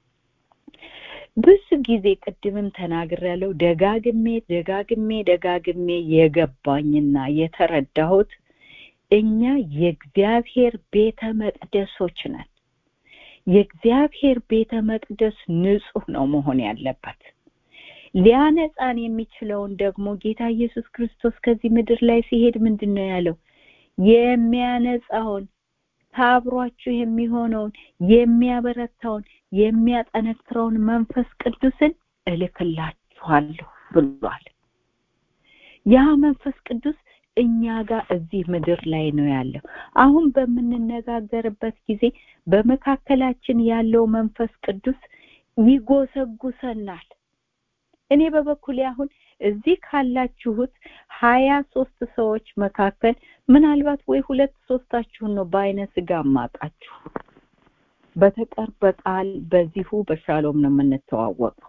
ብዙ ጊዜ ቅድምም ተናግሬያለሁ ደጋግሜ ደጋግሜ ደጋግሜ የገባኝና የተረዳሁት እኛ የእግዚአብሔር ቤተ መቅደሶች ነን የእግዚአብሔር ቤተ መቅደስ ንጹህ ነው መሆን ያለበት ሊያነጻን የሚችለውን ደግሞ ጌታ ኢየሱስ ክርስቶስ ከዚህ ምድር ላይ ሲሄድ ምንድን ነው ያለው የሚያነጻውን ታብሯችሁ የሚሆነውን የሚያበረታውን የሚያጠነክረውን መንፈስ ቅዱስን እልክላችኋለሁ ብሏል ያ መንፈስ ቅዱስ እኛ ጋር እዚህ ምድር ላይ ነው ያለው አሁን በምንነጋገርበት ጊዜ በመካከላችን ያለው መንፈስ ቅዱስ ይጎሰጉሰናል እኔ በበኩሌ አሁን እዚህ ካላችሁት ሀያ ሶስት ሰዎች መካከል ምናልባት ወይ ሁለት ሶስታችሁን ነው በአይነ ስጋ ማጣችሁ በተቀር በቃል በዚሁ በሻሎም ነው የምንተዋወቀው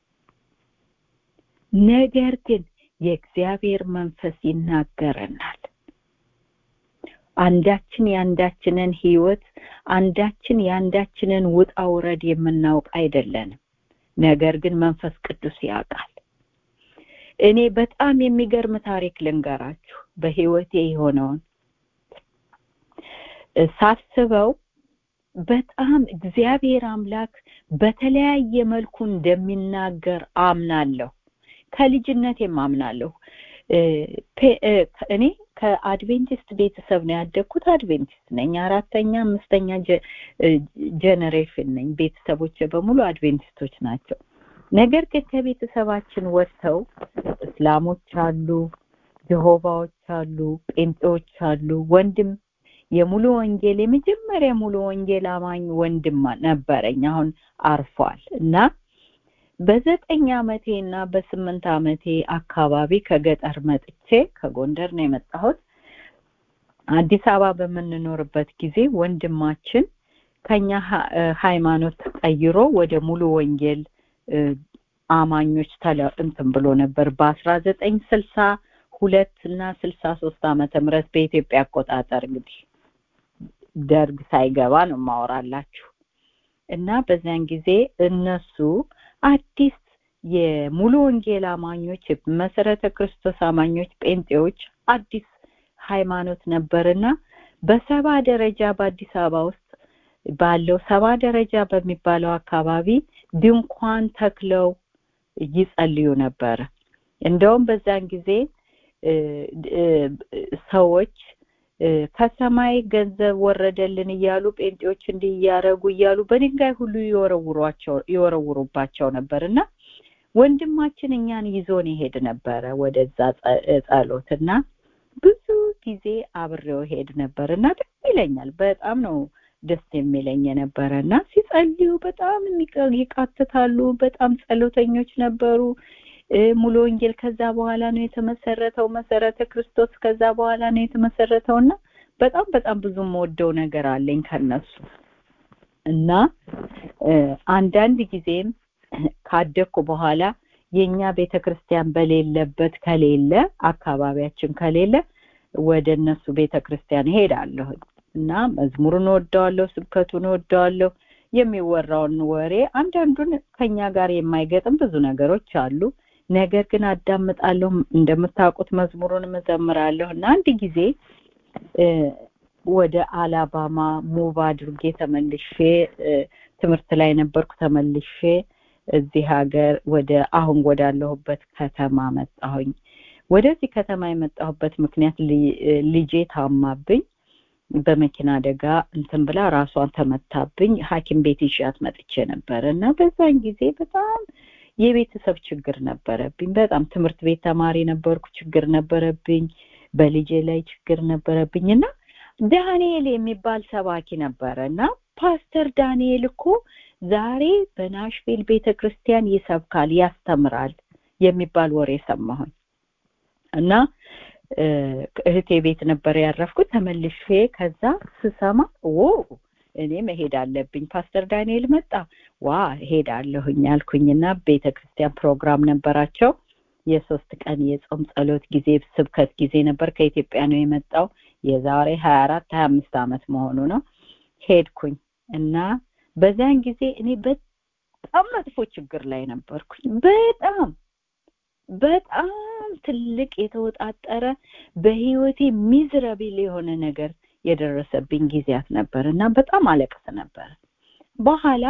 ነገር ግን የእግዚአብሔር መንፈስ ይናገረናል አንዳችን የአንዳችንን ህይወት አንዳችን የአንዳችንን ውጣ ውረድ የምናውቅ አይደለንም ነገር ግን መንፈስ ቅዱስ ያውቃል እኔ በጣም የሚገርም ታሪክ ልንገራችሁ በህይወቴ የሆነውን ሳስበው በጣም እግዚአብሔር አምላክ በተለያየ መልኩ እንደሚናገር አምናለሁ ከልጅነት አምናለሁ እኔ ከአድቬንቲስት ቤተሰብ ነው ያደግኩት አድቬንቲስት ነኝ አራተኛ አምስተኛ ጀነሬሽን ነኝ ቤተሰቦች በሙሉ አድቬንቲስቶች ናቸው ነገር ግን ከቤተሰባችን ወጥተው እስላሞች አሉ ጀሆባዎች አሉ ጴንጤዎች አሉ ወንድም የሙሉ ወንጌል የመጀመሪያ ሙሉ ወንጌል አማኝ ወንድም ነበረኝ አሁን አርፏል እና በዘጠኝ አመቴ እና በስምንት አመቴ አካባቢ ከገጠር መጥቼ ከጎንደር ነው የመጣሁት አዲስ አበባ በምንኖርበት ጊዜ ወንድማችን ከኛ ሃይማኖት ቀይሮ ወደ ሙሉ ወንጌል አማኞች ተለ እንትን ብሎ ነበር በአስራ ዘጠኝ ስልሳ ሁለት እና ስልሳ ሶስት ዓመተ ምህረት በኢትዮጵያ አቆጣጠር እንግዲህ ደርግ ሳይገባ ነው ማወራላችሁ እና በዚያን ጊዜ እነሱ አዲስ የሙሉ ወንጌል አማኞች መሰረተ ክርስቶስ አማኞች ጴንጤዎች አዲስ ሃይማኖት ነበርና በሰባ ደረጃ በአዲስ አበባ ውስጥ ባለው ሰባ ደረጃ በሚባለው አካባቢ ድንኳን ተክለው ይጸልዩ ነበረ እንደውም በዛን ጊዜ ሰዎች ከሰማይ ገንዘብ ወረደልን እያሉ ጴንጤዎች እንዲህ እያረጉ እያሉ በድንጋይ ሁሉ ይወረውሯቸው ይወረውሩባቸው ነበር እና ወንድማችን እኛን ይዞን ይሄድ ነበረ ወደዛ ጸሎት እና ብዙ ጊዜ አብሬው ሄድ ነበር እና ደስ ይለኛል በጣም ነው ደስ የሚለኝ የነበረ እና ሲጸልዩ በጣም ይቃትታሉ በጣም ጸሎተኞች ነበሩ ሙሉ ወንጌል ከዛ በኋላ ነው የተመሰረተው መሰረተ ክርስቶስ ከዛ በኋላ ነው የተመሰረተው እና በጣም በጣም ብዙ የምወደው ነገር አለኝ ከነሱ እና አንዳንድ ጊዜም ካደግኩ በኋላ የኛ ቤተክርስቲያን በሌለበት ከሌለ አካባቢያችን ከሌለ ወደ እነሱ ቤተክርስቲያን ሄዳለሁ እና መዝሙሩን ወደዋለሁ ስብከቱን ወደዋለሁ የሚወራውን ወሬ አንዳንዱን ከኛ ጋር የማይገጥም ብዙ ነገሮች አሉ ነገር ግን አዳምጣለሁ እንደምታውቁት መዝሙሩን እዘምራለሁ እና አንድ ጊዜ ወደ አላባማ ሙቭ አድርጌ ተመልሼ ትምህርት ላይ ነበርኩ ተመልሼ እዚህ ሀገር ወደ አሁን ወዳለሁበት ከተማ መጣሁኝ ወደዚህ ከተማ የመጣሁበት ምክንያት ልጄ ታማብኝ በመኪና አደጋ እንትን ብላ ራሷን ተመታብኝ ሀኪም ቤት ይዣት መጥቼ ነበር እና በዛን ጊዜ በጣም የቤተሰብ ችግር ነበረብኝ በጣም ትምህርት ቤት ተማሪ ነበርኩ ችግር ነበረብኝ በልጄ ላይ ችግር ነበረብኝ እና ዳንኤል የሚባል ሰባኪ ነበረ እና ፓስተር ዳንኤል እኮ ዛሬ በናሽቪል ቤተ ክርስቲያን ይሰብካል ያስተምራል የሚባል ወሬ ሰማሁኝ እና እህቴ ቤት ነበር ያረፍኩት ተመልሼ ከዛ ስሰማ ዎ እኔ መሄድ አለብኝ ፓስተር ዳንኤል መጣ ዋ ሄዳለሁኝ አልኩኝና ቤተ ክርስቲያን ፕሮግራም ነበራቸው የሶስት ቀን የጾም ጸሎት ጊዜ ስብከት ጊዜ ነበር ከኢትዮጵያ ነው የመጣው የዛሬ ሀያ አራት ሀያ አምስት አመት መሆኑ ነው ሄድኩኝ እና በዚያን ጊዜ እኔ በጣም መጥፎ ችግር ላይ ነበርኩኝ በጣም በጣም ትልቅ የተወጣጠረ በህይወቴ ሚዝረብል የሆነ ነገር የደረሰብኝ ጊዜያት ነበር እና በጣም አለቅስ ነበር በኋላ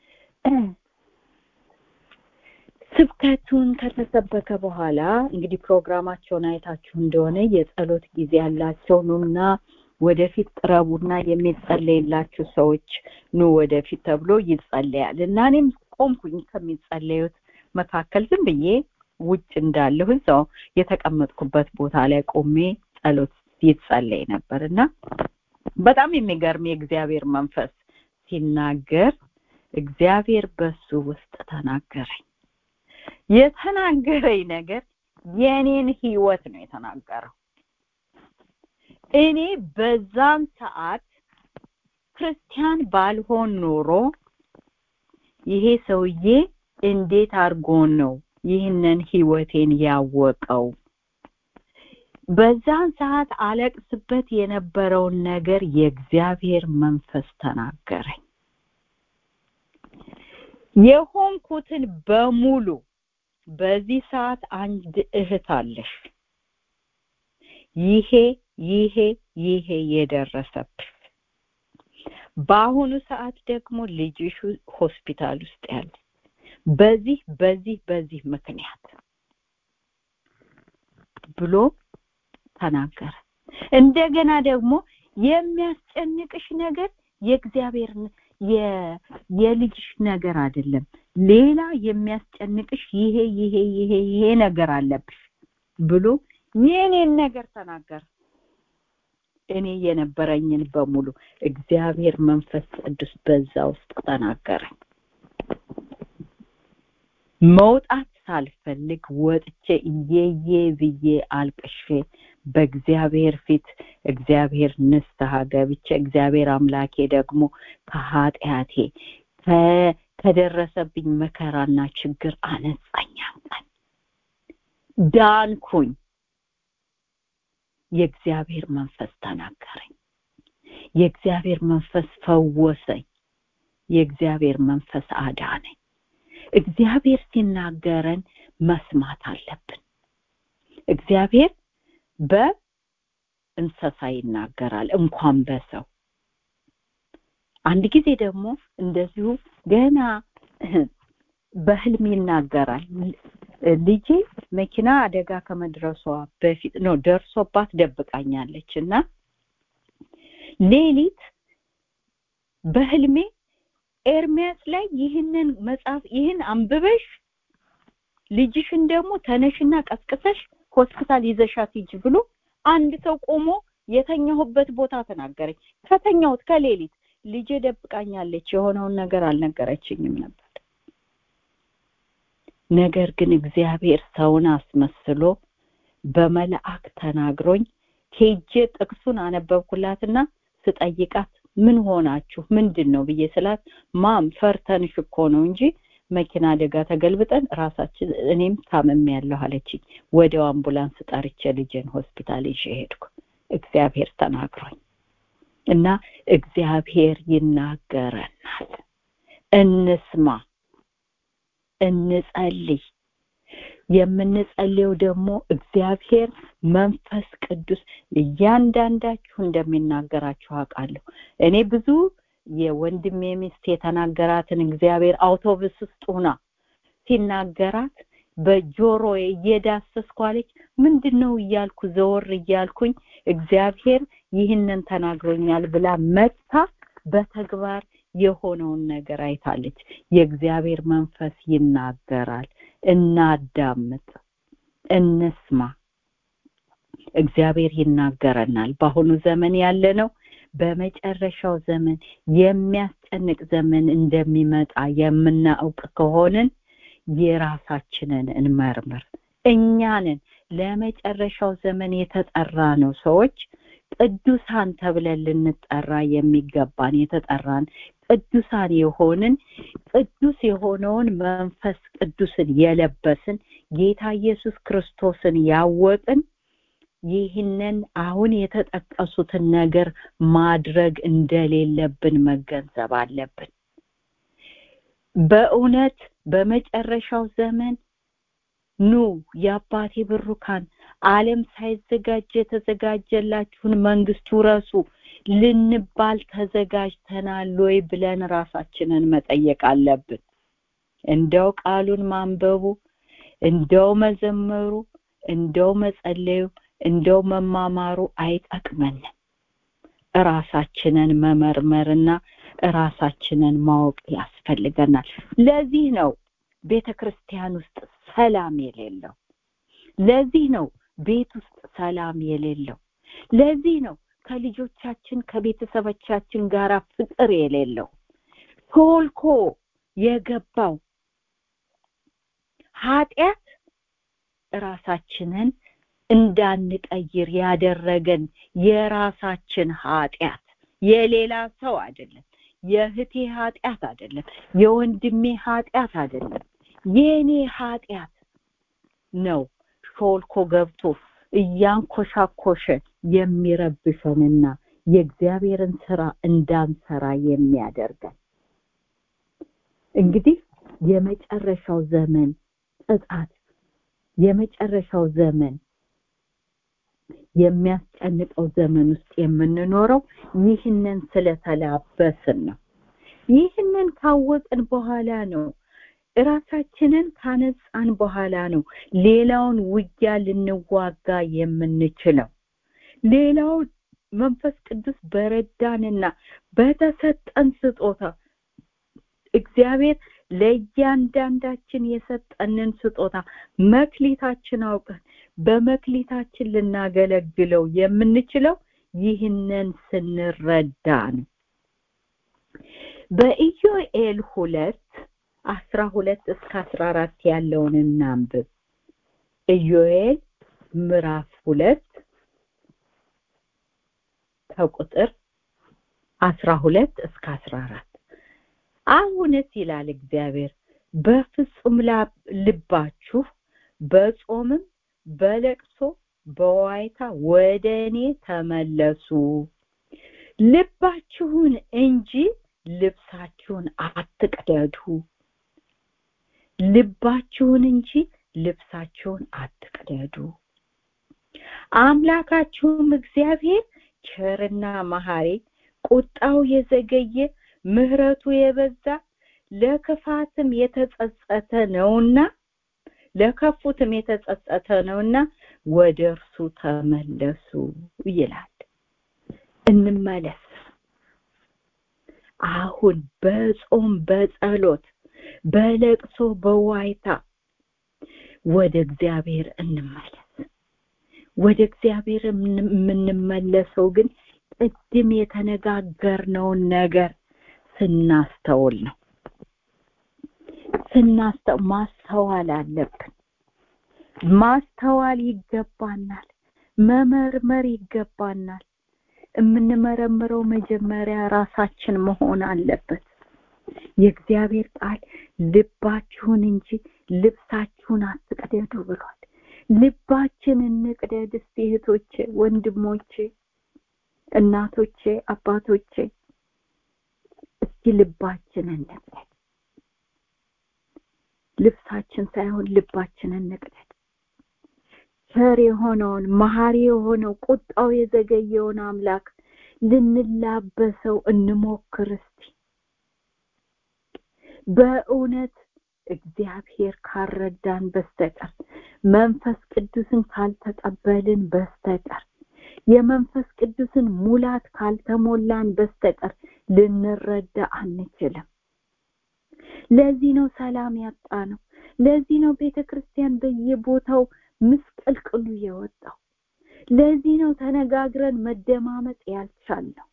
ስብከቱን ከተሰበከ በኋላ እንግዲህ ፕሮግራማቸውን አይታችሁ እንደሆነ የጸሎት ጊዜ ያላቸው ኑና ወደፊት ቅረቡና የሚጸለይላችሁ ሰዎች ኑ ወደፊት ተብሎ ይጸለያል እና እኔም ቆምኩኝ ከሚጸለዩት መካከል ዝም ብዬ ውጭ እንዳለሁ እዛው የተቀመጥኩበት ቦታ ላይ ቆሜ ጸሎት ይጸለይ ነበር እና በጣም የሚገርም የእግዚአብሔር መንፈስ ሲናገር እግዚአብሔር በሱ ውስጥ ተናገረኝ የተናገረኝ ነገር የኔን ህይወት ነው የተናገረው እኔ በዛን ሰዓት ክርስቲያን ባልሆን ኖሮ ይሄ ሰውዬ እንዴት አድርጎ ነው ይህንን ህይወቴን ያወቀው በዛን ሰዓት አለቅስበት የነበረውን ነገር የእግዚአብሔር መንፈስ ተናገረኝ የሆንኩትን በሙሉ በዚህ ሰዓት አንድ እህት አለሽ ይሄ ይሄ ይሄ የደረሰብሽ በአሁኑ ሰዓት ደግሞ ልጅሽ ሆስፒታል ውስጥ ያለ በዚህ በዚህ በዚህ ምክንያት ብሎ ተናገረ እንደገና ደግሞ የሚያስጨንቅሽ ነገር የእግዚአብሔር የልጅሽ ነገር አይደለም ሌላ የሚያስጨንቅሽ ይሄ ይሄ ይሄ ይሄ ነገር አለብሽ ብሎ የኔን ነገር ተናገረ እኔ የነበረኝን በሙሉ እግዚአብሔር መንፈስ ቅዱስ በዛ ውስጥ ተናገረኝ መውጣት ሳልፈልግ ወጥቼ እየዬ ብዬ አልቅሼ በእግዚአብሔር ፊት እግዚአብሔር ንስሐ ገብቼ እግዚአብሔር አምላኬ ደግሞ ከኃጢአቴ ከደረሰብኝ መከራና ችግር አነጻኝ ቀን ዳንኩኝ የእግዚአብሔር መንፈስ ተናገረኝ የእግዚአብሔር መንፈስ ፈወሰኝ የእግዚአብሔር መንፈስ አዳነኝ እግዚአብሔር ሲናገረን መስማት አለብን እግዚአብሔር በእንስሳ ይናገራል እንኳን በሰው አንድ ጊዜ ደግሞ እንደዚሁ ገና በህልም ይናገራል ልጄ መኪና አደጋ ከመድረሷ በፊት ነው ደርሶባት ደብቃኛለች እና ሌሊት በህልሜ ኤርሚያስ ላይ ይህንን መጽሐፍ ይህን አንብበሽ ልጅሽን ደግሞ ተነሽና ቀስቅሰሽ ሆስፒታል ይዘሻት ሂጂ ብሎ አንድ ሰው ቆሞ የተኛሁበት ቦታ ተናገረኝ ከተኛሁት ከሌሊት ልጄ ደብቃኛለች የሆነውን ነገር አልነገረችኝም ነበር ነገር ግን እግዚአብሔር ሰውን አስመስሎ በመልአክ ተናግሮኝ ሄጄ ጥቅሱን አነበብኩላትና ስጠይቃት ምን ሆናችሁ ምንድን ነው ብዬ ስላት ማም ፈርተንሽ እኮ ነው እንጂ መኪና አደጋ ተገልብጠን ራሳችን እኔም ታመም ያለሁ አለችኝ ወዲያው አምቡላንስ ጠርቼ ልጄን ሆስፒታል ይዤ ሄድኩ እግዚአብሔር ተናግሮኝ እና እግዚአብሔር ይናገረናል እንስማ እንጸልይ የምንጸልየው ደግሞ እግዚአብሔር መንፈስ ቅዱስ እያንዳንዳችሁ እንደሚናገራችሁ አውቃለሁ እኔ ብዙ የወንድሜ ሚስት የተናገራትን እግዚአብሔር አውቶቡስ ውስጥ ሆና ሲናገራት በጆሮዬ እየዳሰስኩ አለች ምንድን ነው እያልኩ ዘወር እያልኩኝ እግዚአብሔር ይህንን ተናግሮኛል ብላ መጥታ በተግባር የሆነውን ነገር አይታለች የእግዚአብሔር መንፈስ ይናገራል እናዳምጥ እንስማ እግዚአብሔር ይናገረናል በአሁኑ ዘመን ያለ ነው በመጨረሻው ዘመን የሚያስጨንቅ ዘመን እንደሚመጣ የምናውቅ ከሆንን የራሳችንን እንመርምር እኛንን ለመጨረሻው ዘመን የተጠራ ነው ሰዎች ቅዱሳን ተብለን ልንጠራ የሚገባን የተጠራን ቅዱሳን የሆንን ቅዱስ የሆነውን መንፈስ ቅዱስን የለበስን ጌታ ኢየሱስ ክርስቶስን ያወቅን ይህንን አሁን የተጠቀሱትን ነገር ማድረግ እንደሌለብን መገንዘብ አለብን በእውነት በመጨረሻው ዘመን ኑ የአባቴ ብሩካን ዓለም ሳይዘጋጅ የተዘጋጀላችሁን መንግስት ውረሱ ልንባል ተዘጋጅተናል ወይ ብለን ራሳችንን መጠየቅ አለብን እንደው ቃሉን ማንበቡ እንደው መዘመሩ እንደው መጸለዩ እንደው መማማሩ አይጠቅመንም ራሳችንን መመርመርና ራሳችንን ማወቅ ያስፈልገናል ለዚህ ነው ቤተ ክርስቲያን ውስጥ ሰላም የሌለው ለዚህ ነው ቤት ውስጥ ሰላም የሌለው ለዚህ ነው ከልጆቻችን ከቤተሰቦቻችን ጋር ፍቅር የሌለው ቶልኮ የገባው ኃጢአት ራሳችንን እንዳንቀይር ያደረገን የራሳችን ኃጢአት የሌላ ሰው አይደለም የእህቴ ኃጢአት አይደለም የወንድሜ ኃጢአት አይደለም የኔ ኃጢአት ነው ሾልኮ ገብቶ እያንኮሻኮሸ የሚረብሸንና የእግዚአብሔርን ስራ እንዳንሰራ የሚያደርገን እንግዲህ የመጨረሻው ዘመን ቅጣት የመጨረሻው ዘመን የሚያስጨንቀው ዘመን ውስጥ የምንኖረው ይህንን ስለተላበስን ነው ይህንን ካወቅን በኋላ ነው ራሳችንን ካነጻን በኋላ ነው ሌላውን ውጊያ ልንዋጋ የምንችለው ሌላው መንፈስ ቅዱስ በረዳንና በተሰጠን ስጦታ እግዚአብሔር ለእያንዳንዳችን የሰጠንን ስጦታ መክሊታችን አውቀን በመክሊታችን ልናገለግለው የምንችለው ይህንን ስንረዳ ነው በኢዮኤል ሁለት አስራ ሁለት እስከ አስራ አራት ያለውን እናንብብ ኢዮኤል ምዕራፍ ሁለት ከቁጥር አስራ ሁለት እስከ አስራ አራት አሁንስ ይላል እግዚአብሔር በፍጹም ልባችሁ በጾምም በለቅሶ በዋይታ ወደ እኔ ተመለሱ ልባችሁን እንጂ ልብሳችሁን አትቅደዱ ልባችሁን እንጂ ልብሳችሁን አትቅደዱ አምላካችሁም እግዚአብሔር ቸርና መሐሪ ቁጣው የዘገየ ምህረቱ የበዛ ለክፋትም የተጸጸተ ነውና ለከፉትም የተጸጸተ ነውና ወደ እርሱ ተመለሱ ይላል እንመለስ አሁን በጾም በጸሎት በለቅሶ በዋይታ ወደ እግዚአብሔር እንመለስ ወደ እግዚአብሔር የምንመለሰው ግን ቅድም የተነጋገርነውን ነገር ስናስተውል ነው ስናስተው ማስተዋል አለብን ማስተዋል ይገባናል መመርመር ይገባናል የምንመረምረው መጀመሪያ ራሳችን መሆን አለበት የእግዚአብሔር ቃል ልባችሁን እንጂ ልብሳችሁን አትቅደዱ ብሏል ልባችን እንቅደድ እስቲ እህቶቼ ወንድሞቼ እናቶቼ አባቶቼ እስቲ ልባችን እንቅደድ ልብሳችን ሳይሆን ልባችን እንቅደድ ቸር የሆነውን መሐሪ የሆነው ቁጣው የዘገየውን አምላክ ልንላበሰው እንሞክር እስቲ በእውነት እግዚአብሔር ካረዳን በስተቀር መንፈስ ቅዱስን ካልተቀበልን በስተቀር የመንፈስ ቅዱስን ሙላት ካልተሞላን በስተቀር ልንረዳ አንችልም ለዚህ ነው ሰላም ያጣ ነው ለዚህ ነው ቤተ ክርስቲያን በየቦታው ምስቅልቅሉ የወጣው ለዚህ ነው ተነጋግረን መደማመጥ ያልቻልነው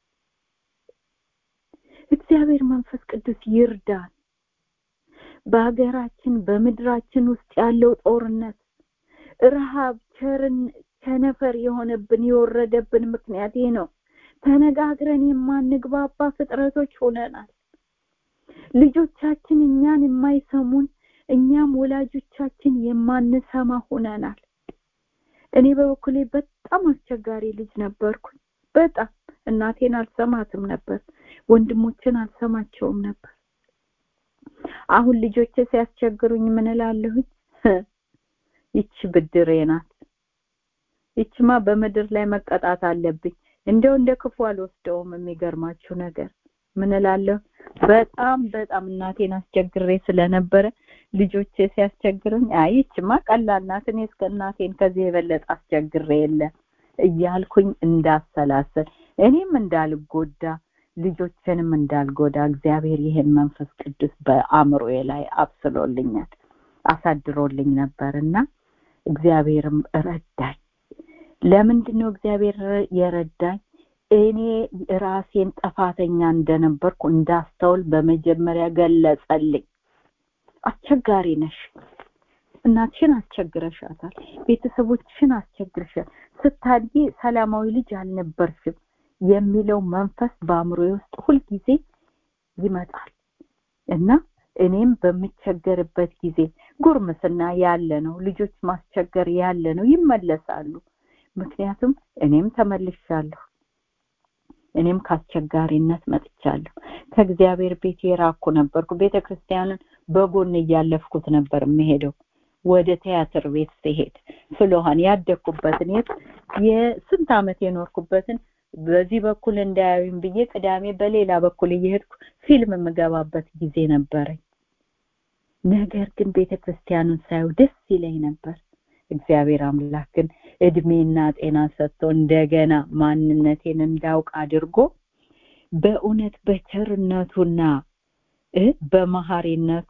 እግዚአብሔር መንፈስ ቅዱስ ይርዳን በሀገራችን በምድራችን ውስጥ ያለው ጦርነት ረሃብ ቸርን ቸነፈር የሆነብን የወረደብን ምክንያት ይህ ነው ተነጋግረን የማንግባባ ፍጥረቶች ሆነናል ልጆቻችን እኛን የማይሰሙን እኛም ወላጆቻችን የማንሰማ ሆነናል እኔ በበኩሌ በጣም አስቸጋሪ ልጅ ነበርኩኝ በጣም እናቴን አልሰማትም ነበር ወንድሞችን አልሰማቸውም ነበር አሁን ልጆቼ ሲያስቸግሩኝ ምን እላለሁኝ ይቺ ብድሬ ናት ይችማ በምድር ላይ መቀጣት አለብኝ እንደው እንደ ክፉ አልወስደውም የሚገርማችሁ ነገር ምን እላለሁ በጣም በጣም እናቴን አስቸግሬ ስለነበረ ልጆቼ ሲያስቸግሩኝ አይ ይችማ ቀላል ናት እኔ እስከ እናቴን ከዚህ የበለጠ አስቸግሬ የለ እያልኩኝ እንዳሰላሰል እኔም እንዳልጎዳ ልጆችንም እንዳልጎዳ እግዚአብሔር ይሄን መንፈስ ቅዱስ በአእምሮዬ ላይ አብስሎልኛል አሳድሮልኝ ነበርና እግዚአብሔርም ረዳኝ ለምንድን ነው እግዚአብሔር የረዳኝ እኔ ራሴን ጥፋተኛ እንደነበርኩ እንዳስተውል በመጀመሪያ ገለጸልኝ አስቸጋሪ ነሽ እናትሽን አስቸግረሻታል ቤተሰቦችሽን አስቸግረሻል ስታድጊ ሰላማዊ ልጅ አልነበርሽም የሚለው መንፈስ በአእምሮ ውስጥ ሁልጊዜ ይመጣል እና እኔም በምቸገርበት ጊዜ ጉርምስና ያለ ነው ልጆች ማስቸገር ያለ ነው ይመለሳሉ ምክንያቱም እኔም ተመልሻለሁ እኔም ከአስቸጋሪነት መጥቻለሁ ከእግዚአብሔር ቤት የራኩ ነበርኩ ቤተ ክርስቲያንን በጎን እያለፍኩት ነበር የምሄደው ወደ ቲያትር ቤት ሲሄድ ስለሆን ያደግኩበትን የት የስንት አመት የኖርኩበትን በዚህ በኩል እንዳያዩኝ ብዬ ቅዳሜ በሌላ በኩል እየሄድኩ ፊልም የምገባበት ጊዜ ነበረኝ ነገር ግን ቤተ ክርስቲያኑን ሳየው ደስ ይለኝ ነበር እግዚአብሔር አምላክ ግን እድሜና ጤና ሰጥቶ እንደገና ማንነቴን እንዳውቅ አድርጎ በእውነት በቸርነቱና በመሐሪነቱ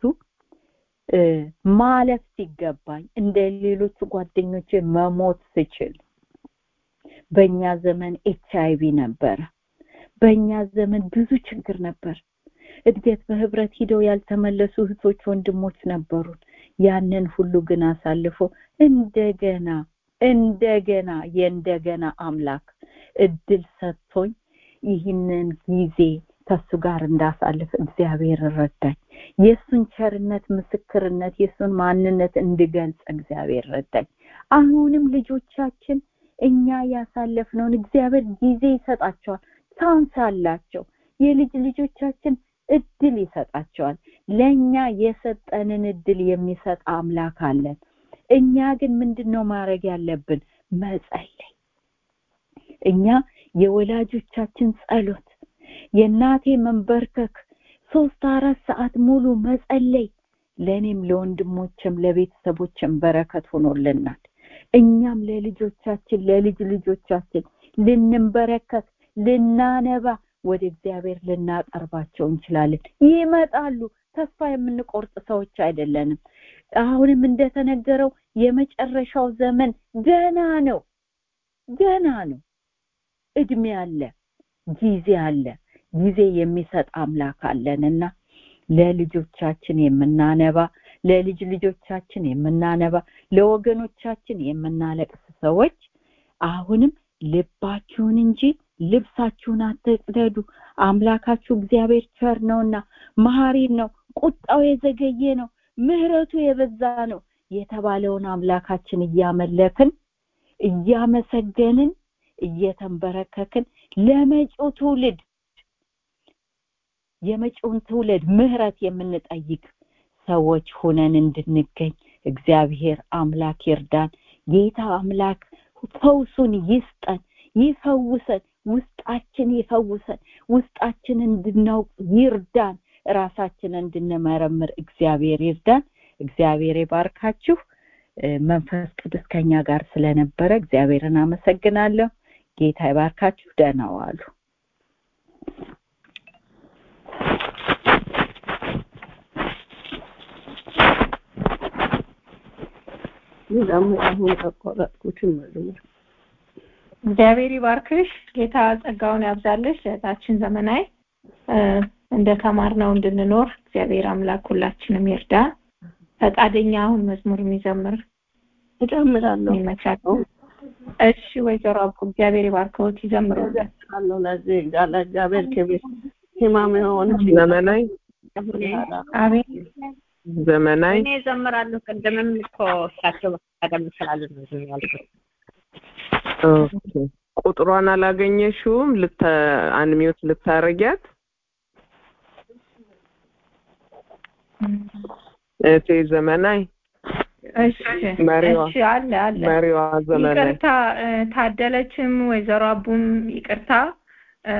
ማለፍ ሲገባኝ እንደ ሌሎቹ ጓደኞቼ መሞት ስችል በእኛ ዘመን ኤች አይቪ ነበረ በእኛ ዘመን ብዙ ችግር ነበር እድገት በህብረት ሂደው ያልተመለሱ እህቶች ወንድሞች ነበሩን ያንን ሁሉ ግን አሳልፎ እንደገና እንደገና የእንደገና አምላክ እድል ሰጥቶኝ ይህንን ጊዜ ከሱ ጋር እንዳሳልፍ እግዚአብሔር ረዳኝ የእሱን ቸርነት ምስክርነት የእሱን ማንነት እንድገልጽ እግዚአብሔር ረዳኝ አሁንም ልጆቻችን እኛ ያሳለፍነውን እግዚአብሔር ጊዜ ይሰጣቸዋል ቻንስ አላቸው የልጅ ልጆቻችን እድል ይሰጣቸዋል ለኛ የሰጠንን እድል የሚሰጥ አምላክ አለን እኛ ግን ምንድነው ማድረግ ያለብን መጸለይ እኛ የወላጆቻችን ጸሎት የእናቴ መንበርከክ ሶስት አራት ሰዓት ሙሉ መጸለይ ለእኔም ለወንድሞችም ለቤተሰቦችም በረከት ሆኖልናል እኛም ለልጆቻችን ለልጅ ልጆቻችን ልንበረከት ልናነባ ወደ እግዚአብሔር ልናቀርባቸው እንችላለን ይመጣሉ ተስፋ የምንቆርጥ ሰዎች አይደለንም አሁንም እንደተነገረው የመጨረሻው ዘመን ገና ነው ገና ነው እድሜ አለ ጊዜ አለ ጊዜ የሚሰጥ አምላክ አለንና ለልጆቻችን የምናነባ ለልጅ ልጆቻችን የምናነባ ለወገኖቻችን የምናለቅስ ሰዎች አሁንም ልባችሁን እንጂ ልብሳችሁን አትቅደዱ አምላካችሁ እግዚአብሔር ቸር ነውና መሐሪ ነው ቁጣው የዘገየ ነው ምህረቱ የበዛ ነው የተባለውን አምላካችን እያመለክን እያመሰገንን እየተንበረከክን ለመጪው ትውልድ የመጪውን ትውልድ ምህረት የምንጠይቅ ሰዎች ሆነን እንድንገኝ እግዚአብሔር አምላክ ይርዳን ጌታ አምላክ ፈውሱን ይስጠን ይፈውሰን ውስጣችን ይፈውሰን ውስጣችን እንድናውቅ ይርዳን ራሳችንን እንድንመረምር እግዚአብሔር ይርዳን እግዚአብሔር ይባርካችሁ መንፈስ ቅዱስ ከኛ ጋር ስለነበረ እግዚአብሔርን አመሰግናለሁ ጌታ ይባርካችሁ ደህና ዋሉ ደግሞ አሁን ተቆረጥኩትን መዝሙር እግዚአብሔር ይባርክሽ ጌታ ጸጋውን ያብዛልሽ እህታችን ዘመናዊ እንደ ተማርነው እንድንኖር እግዚአብሔር አምላክ ሁላችንም ይርዳ ፈቃደኛ አሁን መዝሙር የሚዘምር እጨምራለሁ ይመቻል እሺ ወይዘሮ አብቁ እግዚአብሔር ይባርከውት ይዘምሩ አለው ለዚህ ጋር እግዚአብሔር ክብር ህማም የሆን ዘመናዊ አቤት ዘመናዊ እኔ እዘምራለሁ ቅድምም እኮ እሳቸው ቀደም ስላሉ ነው ዝም ያልኩት ኦኬ ቁጥሯን አላገኘሽውም ልተ አንሚውት ልታረጊያት እቴ ዘመናዊ እሺ መሪዋ እሺ አለ አለ መሪዋ ዘመናዊ ይቅርታ እ፣ ታደለችም ወይዘሮ አቡም ይቅርታ እ፣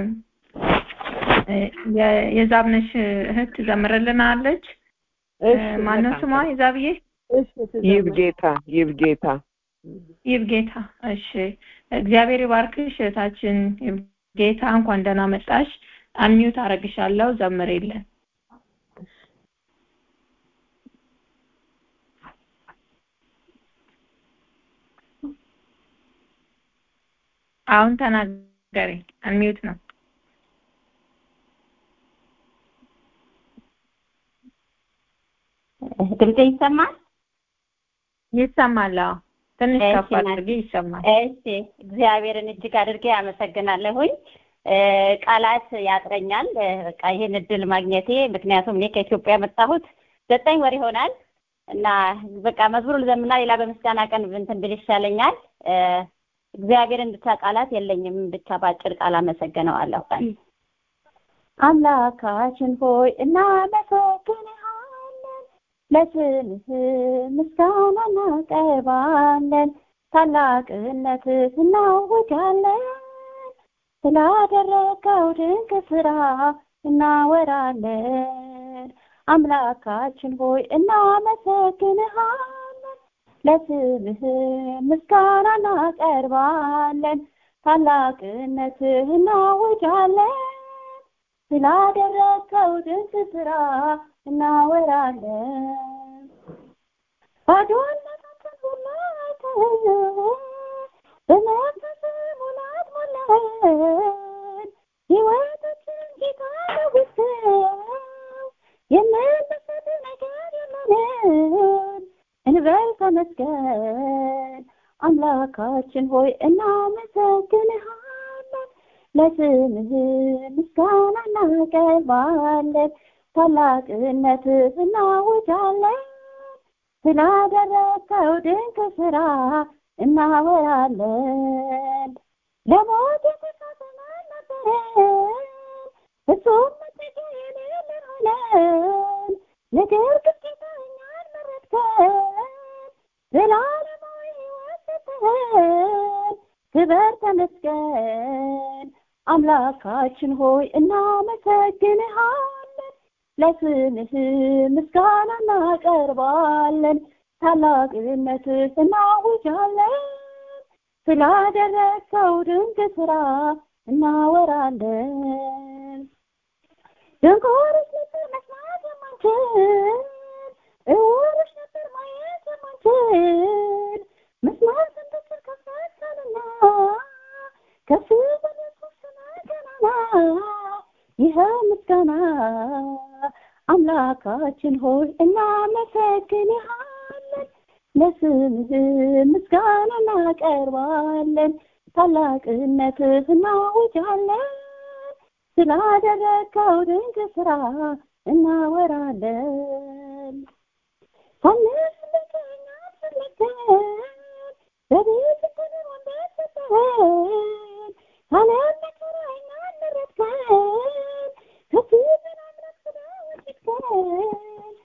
እ፣ የ- የዛብነሽ እህት ትዘምርልናለች እ፣ ማነው ስሟ የዛብዬ ይብጌታ ይብጌታ ይብጌታ እሺ እግዚአብሔር ይባርክሽ እህታችን ይብጌታ እንኳን ደህና መጣሽ አንሚዩት አረግሻለሁ ዘምሬልን አሁን ተናገሪ አንሚዩት ነው ድምጼ ይሰማል ይሰማል አዎ ትንሽ እሺ፣ ከፍ ናት። አድርጊ ይሰማል እሺ እግዚአብሔርን እጅግ አድርጌ አመሰግናለሁኝ እ፣ ቃላት ያጥረኛል እ፣ በቃ ይህን እድል ማግኘቴ ምክንያቱም እኔ ከኢትዮጵያ የመጣሁት ዘጠኝ ወር ይሆናል እና በቃ መዝሙር ልዘምና ሌላ በምስጋና ቀን እንትን ብል ይሻለኛል እ፣ እግዚአብሔርን ብቻ ቃላት የለኝም ብቻ በአጭር ቃል አመሰግነዋለሁ አምላካችን ሆይ እናመሰግንሃለን ለስምህ ምስጋና እናቀርባለን ታላቅነትህ እናውጃለን ስላደረገው ድንቅ ስራ እናወራለን አምላካችን ሆይ እናመሰግንሃለን ለስምህ ምስጋና እናቀርባለን ታላቅነትህ እናውጃለን ስላደረግከው ድንቅ ስራ እናወራለን ባዶነታችን ሙላትህ በመንፈስ ሙላት ሞላን ሕይወታችን ጌታ ለውሰው የምንሰጥ ነገር የለንም እንበል ተመስገን አምላካችን ሆይ እናመሰግንሃለን ለስምህ ምስጋና እናቀርባለን ታላቅነትህ እናውጃለን ስላደረግከው ድንቅ ስራ እናወራለን ለሞት የተሳሰናል ነበረን እሱም መጠጊያ የሌለን ሆነን ነገር ግን ጌታ እኛን መረጥከን ዘላለማዊ ሕይወት ሰጠኸን ክበር ተመስገን አምላካችን ሆይ እናመሰግንሃለን ለስምህ ምስጋና እናቀርባለን ታላቅነትህ እናውጃለን ስላደረግከው ድንቅ ስራ እናወራለን ድንቆሮች ነበር መስማት የማንችል እውሮች ነበር ማየት የማንችል መስማት እንድችል ከፈተንና ከፍ በኢየሱስ ስም ገናና ይህ ምስጋና አምላካችን ሆይ እናመሰግንሃለን ለስምህ ምስጋና እናቀርባለን ታላቅነትህ እናውጃለን ስላደረግከው ድንቅ ስራ እናወራለን ሳንስ ልከኛ ስለከን በቤት ክብር ወንበር ሰጠኸን ካለም መከራ እኛን መረጥከን ከፊትን አምላክ ስለወደድከን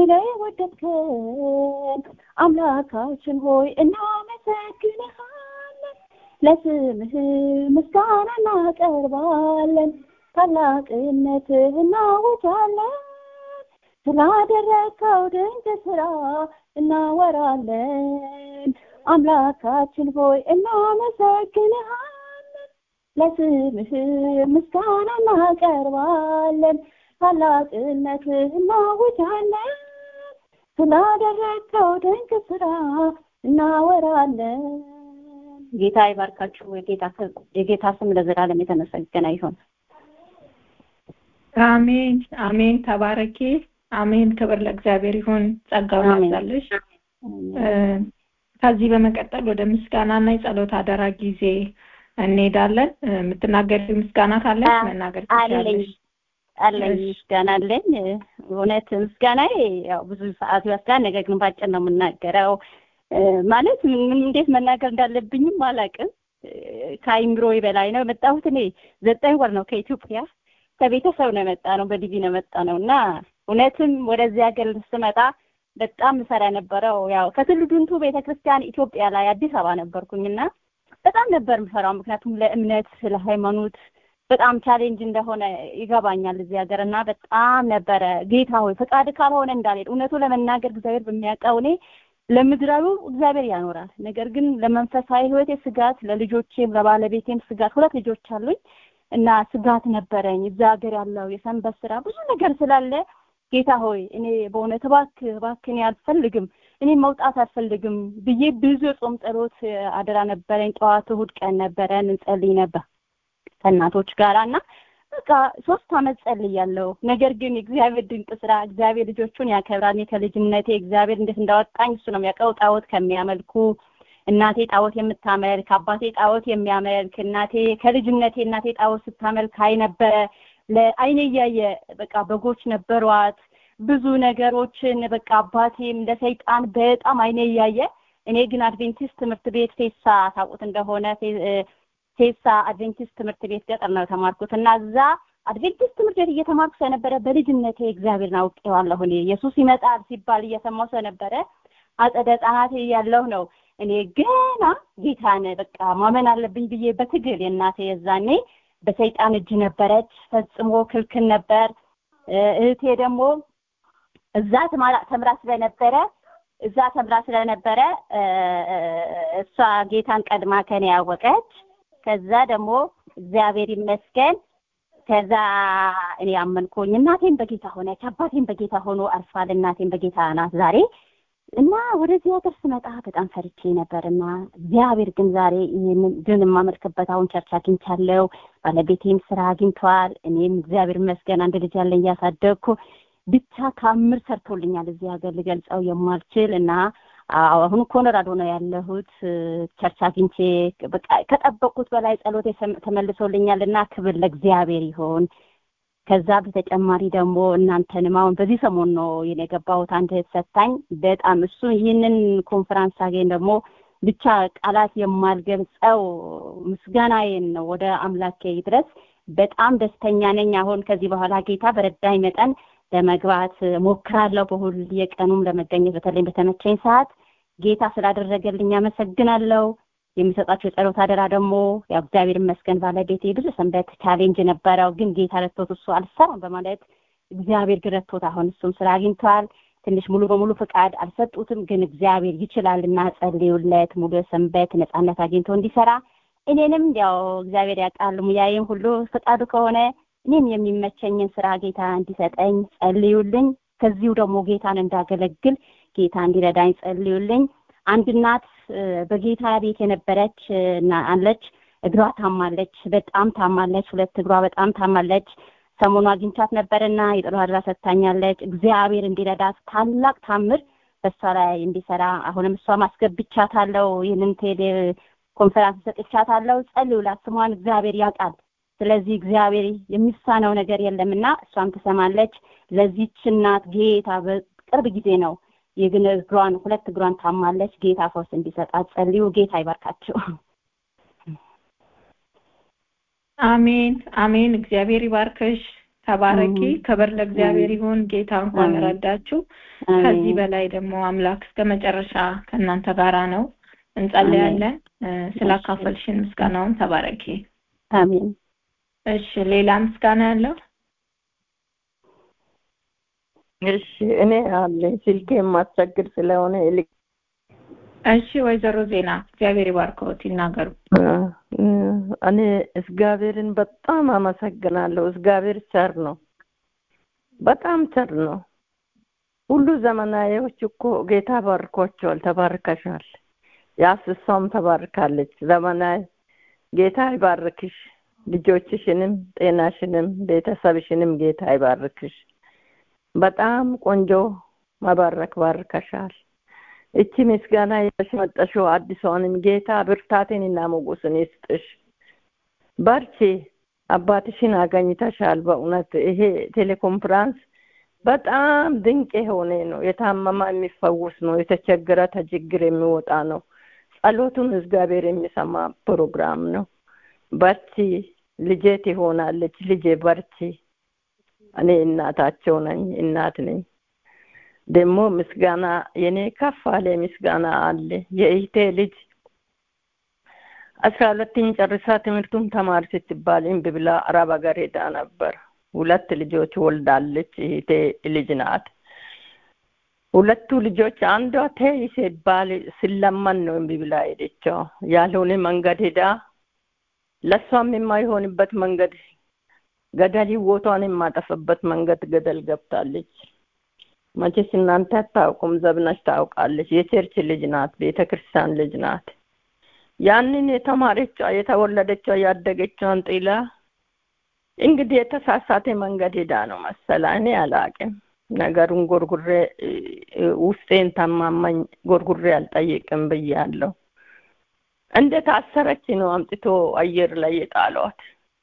ስለወደድከን አምላካችን ሆይ እናመሰግንሃለን ለስምህ ምስጋና እናቀርባለን ታላቅነትህ እናውጃለን ስላደረግከው ድንቅ ስራ እናወራለን አምላካችን ሆይ እናመሰግንሃለን ለስምህ ምስጋና እናቀርባለን ታላቅነትህ እናውጃለን ስላደረግከው ድንቅ ስራ እናወራለን ጌታ ይባርካችሁ የጌታ የጌታ ስም ለዘላለም የተመሰገነ ይሁን አሜን አሜን ተባረኪ አሜን ክብር ለእግዚአብሔር ይሁን ጸጋውን ያብዛልሽ ከዚህ በመቀጠል ወደ ምስጋናና የጸሎት አደራ ጊዜ እንሄዳለን የምትናገር ምስጋና ካለች መናገር ትችላለሽ አለኝ ምስጋና አለኝ እውነት ምስጋና ያው ብዙ ሰዓት ይወስዳል ነገር ግን ባጭር ነው የምናገረው ማለት እንዴት መናገር እንዳለብኝም አላቅም ከአይምሮ በላይ ነው የመጣሁት እኔ ዘጠኝ ወር ነው ከኢትዮጵያ ከቤተሰብ ነው የመጣ ነው በዲቪ ነው የመጣ ነው እና እውነትም ወደዚህ ሀገር ስመጣ በጣም ምሰራ የነበረው ያው ከትልዱንቱ ቤተክርስቲያን ኢትዮጵያ ላይ አዲስ አበባ ነበርኩኝና በጣም ነበር ምሰራው ምክንያቱም ለእምነት ለሃይማኖት በጣም ቻሌንጅ እንደሆነ ይገባኛል እዚህ ሀገር እና በጣም ነበረ ጌታ ሆይ ፈቃድ ካልሆነ እንዳልሄድ እውነቱ ለመናገር እግዚአብሔር በሚያውቀው እኔ ለምድራዊው እግዚአብሔር ያኖራል ነገር ግን ለመንፈሳዊ ህይወቴ ስጋት ለልጆቼም ለባለቤቴም ስጋት ሁለት ልጆች አሉኝ እና ስጋት ነበረኝ እዛ ሀገር ያለው የሰንበት ስራ ብዙ ነገር ስላለ ጌታ ሆይ እኔ በእውነት እባክህ እባክህ እኔ አልፈልግም እኔ መውጣት አልፈልግም ብዬ ብዙ የጾም ጸሎት አደራ ነበረኝ ጠዋት እሁድ ቀን ነበረን እንጸልይ ነበር ከእናቶች ጋር እና በቃ ሶስት አመት ጸልያለሁ ነገር ግን እግዚአብሔር ድንቅ ስራ እግዚአብሔር ልጆቹን ያከብራል እኔ ከልጅነቴ እግዚአብሔር እንዴት እንዳወጣኝ እሱ ነው የሚያውቀው ጣዖት ከሚያመልኩ እናቴ ጣዖት የምታመልክ አባቴ ጣዖት የሚያመልክ እናቴ ከልጅነቴ እናቴ ጣዖት ስታመልክ አይ ነበረ ለአይኔ እያየ በቃ በጎች ነበሯት ብዙ ነገሮችን በቃ አባቴም ለሰይጣን በጣም አይኔ እያየ እኔ ግን አድቬንቲስት ትምህርት ቤት ፌሳ ታውቁት እንደሆነ ፌሳ አድቬንቲስት ትምህርት ቤት ገጠር ነው የተማርኩት እና እዛ አድቬንቲስት ትምህርት ቤት እየተማርኩ ስለነበረ በልጅነቴ እግዚአብሔርን አውቄዋለሁ እኔ ኢየሱስ ይመጣል ሲባል እየሰማሁ ስለነበረ አጸደ ህጻናት ያለሁ ነው እኔ ገና ጌታን በቃ ማመን አለብኝ ብዬ በትግል የእናቴ የዛኔ በሰይጣን እጅ ነበረች ፈጽሞ ክልክል ነበር እህቴ ደግሞ እዛ ተማራ- ተምራ ስለነበረ እዛ ተምራ ስለነበረ እ፣ እሷ ጌታን ቀድማ ከኔ ያወቀች ከዛ ደግሞ እግዚአብሔር ይመስገን ከዛ እኔ አመንኩኝ እናቴም በጌታ ሆነች አባቴም በጌታ ሆኖ አርፏል እናቴም በጌታ ናት ዛሬ እና ወደዚህ ሀገር ስመጣ በጣም ፈርቼ ነበር እና እግዚአብሔር ግን ዛሬ ይህንን ድን የማመልክበት አሁን ቸርች አግኝቻለሁ ባለቤቴም ስራ አግኝቷል እኔም እግዚአብሔር ይመስገን አንድ ልጅ ያለኝ እያሳደግኩ ብቻ ታምር ሰርቶልኛል እዚህ ሀገር ልገልጸው የማልችል እና አዎ፣ አሁን ኮሎራዶ ነው ያለሁት እ፣ ቸርች አግኝቼ በቃ ከጠበቅኩት በላይ ጸሎቴ ሰም- ተመልሶልኛል እና ክብር ለእግዚአብሔር ይሆን ከዛ በተጨማሪ ደግሞ እናንተንም አሁን በዚህ ሰሞን ነው የኔ የገባሁት አንድ እህት ሰታኝ በጣም እሱ ይህንን ኮንፈራንስ ሳገኝ ደግሞ ብቻ ቃላት የማልገልጸው ምስጋናዬን ነው ወደ አምላኬ ድረስ በጣም ደስተኛ ነኝ አሁን ከዚህ በኋላ ጌታ በረዳኝ መጠን ለመግባት ሞክራለሁ በሁል የቀኑም ለመገኘት በተለይ በተመቸኝ ሰዓት ጌታ ስላደረገልኝ አመሰግናለሁ የሚሰጣቸው የጸሎት አደራ ደግሞ ያው እግዚአብሔር ይመስገን ባለቤቴ ብዙ ሰንበት ቻሌንጅ ነበረው ግን ጌታ ረድቶት እሱ አልሰራም በማለት እግዚአብሔር ግን ረድቶት አሁን እሱም ስራ አግኝተዋል ትንሽ ሙሉ በሙሉ ፍቃድ አልሰጡትም ግን እግዚአብሔር ይችላል እና ጸልዩለት ሙሉ ሰንበት ነጻነት አግኝቶ እንዲሰራ እኔንም ያው እግዚአብሔር ያውቃል ሙያዬም ሁሉ ፍቃዱ ከሆነ እኔም የሚመቸኝን ስራ ጌታ እንዲሰጠኝ ጸልዩልኝ ከዚሁ ደግሞ ጌታን እንዳገለግል ጌታ እንዲረዳኝ ጸልዩልኝ አንድ እናት እ፣ በጌታ ቤት የነበረች እ፣ እና አለች እግሯ ታማለች በጣም ታማለች ሁለት እግሯ በጣም ታማለች ሰሞኑ አግኝቻት ነበርና የጥሩ አድራ ሰጥታኛለች እግዚአብሔር እንዲረዳት ታላቅ ታምር በእሷ ላይ እንዲሰራ አሁንም እሷ ማስገብቻታለሁ ይህንን ቴሌ ኮንፈራንስ ሰጥቻታለሁ ጸልዩላት ስሟን እግዚአብሔር ያውቃል ስለዚህ እግዚአብሔር የሚሳነው ነገር የለምና እሷም ትሰማለች ለዚች እናት ጌታ በቅርብ ጊዜ ነው የግን እግሯን ሁለት እግሯን ታማለች ጌታ ፈውስ እንዲሰጣት ጸልዩ ጌታ ይባርካቸው አሜን አሜን። እግዚአብሔር ይባርክሽ። ተባረኪ። አሜን። ክብር ለእግዚአብሔር አሜን። ይሁን። ጌታ እንኳን አሜን። ረዳችሁ። ከዚህ አሜን በላይ ደግሞ አምላክ እስከ መጨረሻ ከእናንተ ጋራ ነው። እንጸልያለን። እ፣ ስላካፈልሽን ምስጋናውን ተባረኪ። አሜን እሺ፣ ሌላ ምስጋና ያለው እሺ እኔ አለኝ ስልኬ የማስቸግር ስለሆነ ይልቅ እሺ፣ ወይዘሮ ዜና እግዚአብሔር ይባርከዎት ይናገሩ። እኔ እግዚአብሔርን በጣም አመሰግናለሁ። እግዚአብሔር ቸር ነው፣ በጣም ቸር ነው። ሁሉ ዘመናዊዎች እኮ ጌታ ባርኳቸዋል። ተባርከሻል። ያስሷም ተባርካለች። ዘመናዊ ጌታ ይባርክሽ፣ ልጆችሽንም፣ ጤናሽንም፣ ቤተሰብሽንም ጌታ ይባርክሽ። በጣም ቆንጆ መባረክ ባርከሻል። እቺ ምስጋና ይዘሽ መጠሽው አዲሷንም ጌታ ብርታቴንና ሞገስን ይስጥሽ። በርቺ። አባትሽን አገኝተሻል። በእውነት ይሄ ቴሌኮንፍራንስ በጣም ድንቅ የሆነ ነው። የታመማ የሚፈውስ ነው። የተቸገረ ተችግር የሚወጣ ነው። ጸሎቱን እግዚአብሔር የሚሰማ ፕሮግራም ነው። በርቺ። ልጄ ትሆናለች። ልጄ በርቺ። እኔ እናታቸው ነኝ፣ እናት ነኝ። ደግሞ ምስጋና የኔ ከፍ አለ ምስጋና አለ። የእህቴ ልጅ አስራ ሁለተኛ ጨርሳ ትምህርቱን ተማሪ ስትባል እምቢ ብላ አረብ ሀገር ሄዳ ነበር። ሁለት ልጆች ወልዳለች። እህቴ ልጅ ናት። ሁለቱ ልጆች አንዷ ተይ ሲባል ስለመን ነው እምቢ ብላ ሄደችው። ያልሆነ መንገድ ሄዳ ለእሷም የማይሆንበት መንገድ ገደል ህይወቷን የማጠፈበት መንገድ ገደል ገብታለች። መቼስ እናንተ አታውቁም፣ ዘብነሽ ታውቃለች። የቸርች ልጅ ናት፣ ቤተ ክርስቲያን ልጅ ናት። ያንን የተማረቿ የተወለደቿ ያደገቿን ጥላ እንግዲህ የተሳሳተ መንገድ ሄዳ ነው መሰላ። እኔ አላቅም ነገሩን ጎርጉሬ ውስጤን ተማማኝ ጎርጉሬ አልጠይቅም ብያለሁ። እንደ ታሰረች ነው አምጥቶ አየር ላይ የጣሏት።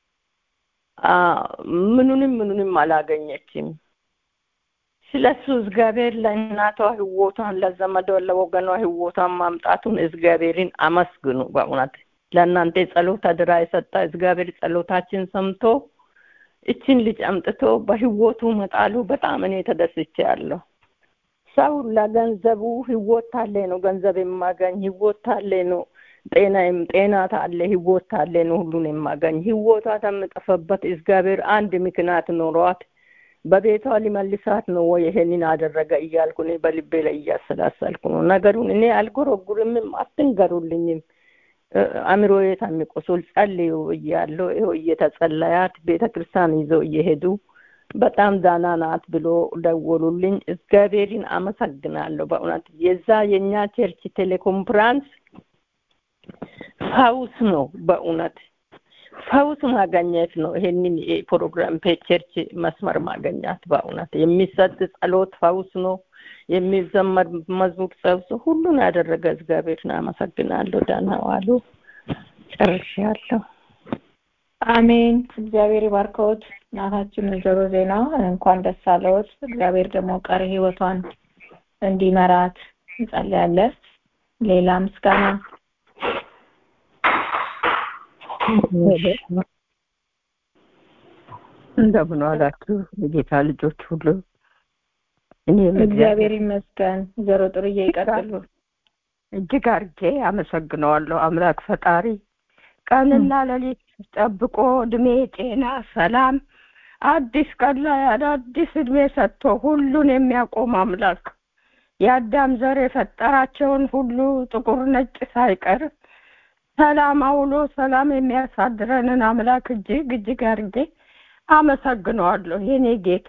ምኑንም ምኑንም አላገኘችም። ስለሱ እግዚአብሔር ለእናቷ ህይወቷን ለዘመዷ ለወገኗ ህይወቷን ማምጣቱን እግዚአብሔርን አመስግኑ። በእውነት ለእናንተ ጸሎት አድራ የሰጠ እግዚአብሔር ጸሎታችን ሰምቶ እችን ልጅ አምጥቶ በህይወቱ መጣሉ በጣም እኔ ተደስቼ ያለሁ። ሰው ለገንዘቡ ህይወት ታለ ነው ገንዘብ የማገኝ ህይወት ታለ ነው ጤናም ጤና ታለ ህይወት ታለ ነው ሁሉን የማገኝ ህይወቷ ተምጠፈበት እግዚአብሔር አንድ ምክንያት ኖሯት በቤቷ ሊመልሳት ነው ወይ ይሄንን አደረገ እያልኩ እኔ በልቤ ላይ እያሰላሰልኩ ነው ነገሩን። እኔ አልጎረጉርምም፣ አትንገሩልኝም። አእምሮዬ ታሚቆሱል ጸልዩ እያለሁ ይኸው እየተጸለያት ቤተ ክርስቲያን ይዘው እየሄዱ በጣም ዳና ናት ብሎ ደወሉልኝ። እግዚአብሔርን አመሰግናለሁ። በእውነት የዛ የእኛ ቸርች ቴሌኮንፍራንስ ፈውስ ነው። በእውነት ፈውስ ማገኘት ነው። ይሄንን ፕሮግራም ቸርች መስመር ማገኛት በእውነት የሚሰጥ ጸሎት ፈውስ ነው። የሚዘመር መዝሙር ፈውስ ሁሉን ያደረገ እግዚአብሔርን አመሰግናለሁ። ደህና ዋሉ። ጨርሻለሁ። አሜን። እግዚአብሔር ይባርከዎት። እናታችን ወይዘሮ ዜና እንኳን ደስ አለዎት። እግዚአብሔር ደግሞ ቀሪ ህይወቷን እንዲመራት እንጸልያለን። ሌላ ምስጋና እንደምን ዋላችሁ የጌታ ልጆች ሁሉ። እኔም እግዚአብሔር ይመስገን። ወይዘሮ ጥሩዬ ይቀጥሉ። እጅግ አርጌ አመሰግነዋለሁ አምላክ ፈጣሪ ቀንና ሌሊት ጠብቆ እድሜ፣ ጤና፣ ሰላም አዲስ ቀን ላይ አዳዲስ እድሜ ሰጥቶ ሁሉን የሚያቆም አምላክ የአዳም ዘር የፈጠራቸውን ሁሉ ጥቁር ነጭ ሳይቀር ሰላም አውሎ ሰላም የሚያሳድረንን አምላክ እጅግ እጅግ አድርጌ አመሰግነዋለሁ። የኔ ጌታ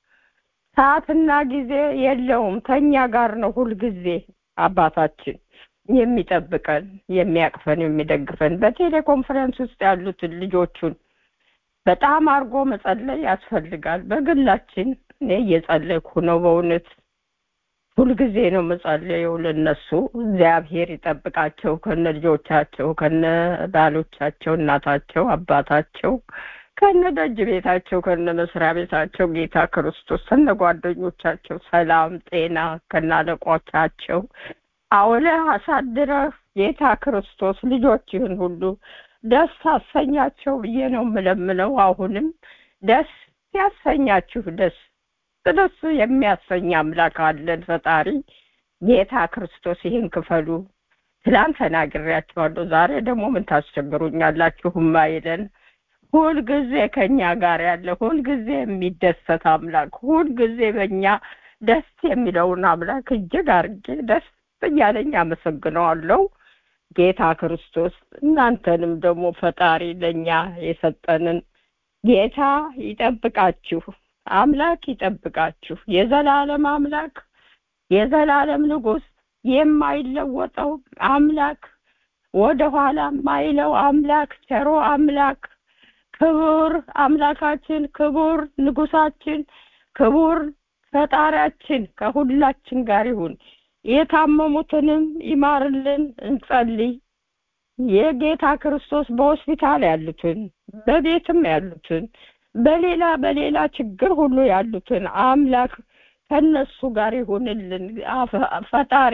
ሰዓትና ጊዜ የለውም፣ ከኛ ጋር ነው ሁልጊዜ አባታችን የሚጠብቀን የሚያቅፈን የሚደግፈን በቴሌኮንፈረንስ ውስጥ ያሉትን ልጆቹን በጣም አድርጎ መጸለይ ያስፈልጋል። በግላችን እኔ እየጸለይኩ ነው። በእውነት ሁልጊዜ ነው መጸለየው ለነሱ። እግዚአብሔር ይጠብቃቸው ከነ ልጆቻቸው ከነ ባሎቻቸው፣ እናታቸው፣ አባታቸው ከነ ደጅ ቤታቸው ከነ መስሪያ ቤታቸው ጌታ ክርስቶስ ከነ ጓደኞቻቸው ሰላም ጤና ከነ አለቆቻቸው አውለህ አሳድረህ ጌታ ክርስቶስ ልጆችህን ሁሉ ደስ አሰኛቸው ብዬ ነው የምለምነው። አሁንም ደስ ያሰኛችሁ ደስ ደስ የሚያሰኝ አምላክ አለን ፈጣሪ ጌታ ክርስቶስ ይህን ክፈሉ። ትላንት ተናግሬያቸዋለሁ። ዛሬ ደግሞ ምን ታስቸግሩኛላችሁ? ማይለን ሁልጊዜ ከኛ ጋር ያለ ሁልጊዜ የሚደሰት አምላክ ሁልጊዜ በእኛ ደስ የሚለውን አምላክ እጅግ አርጌ ደስ እያለኝ አመሰግነዋለሁ። ጌታ ክርስቶስ እናንተንም ደግሞ ፈጣሪ ለእኛ የሰጠንን ጌታ ይጠብቃችሁ፣ አምላክ ይጠብቃችሁ። የዘላለም አምላክ የዘላለም ንጉሥ የማይለወጠው አምላክ ወደ ኋላ ማይለው አምላክ ቸሮ አምላክ ክቡር አምላካችን ክቡር ንጉሳችን ክቡር ፈጣሪያችን ከሁላችን ጋር ይሁን። የታመሙትንም ይማርልን እንጸልይ። የጌታ ክርስቶስ በሆስፒታል ያሉትን በቤትም ያሉትን በሌላ በሌላ ችግር ሁሉ ያሉትን አምላክ ከነሱ ጋር ይሁንልን። ፈጣሪ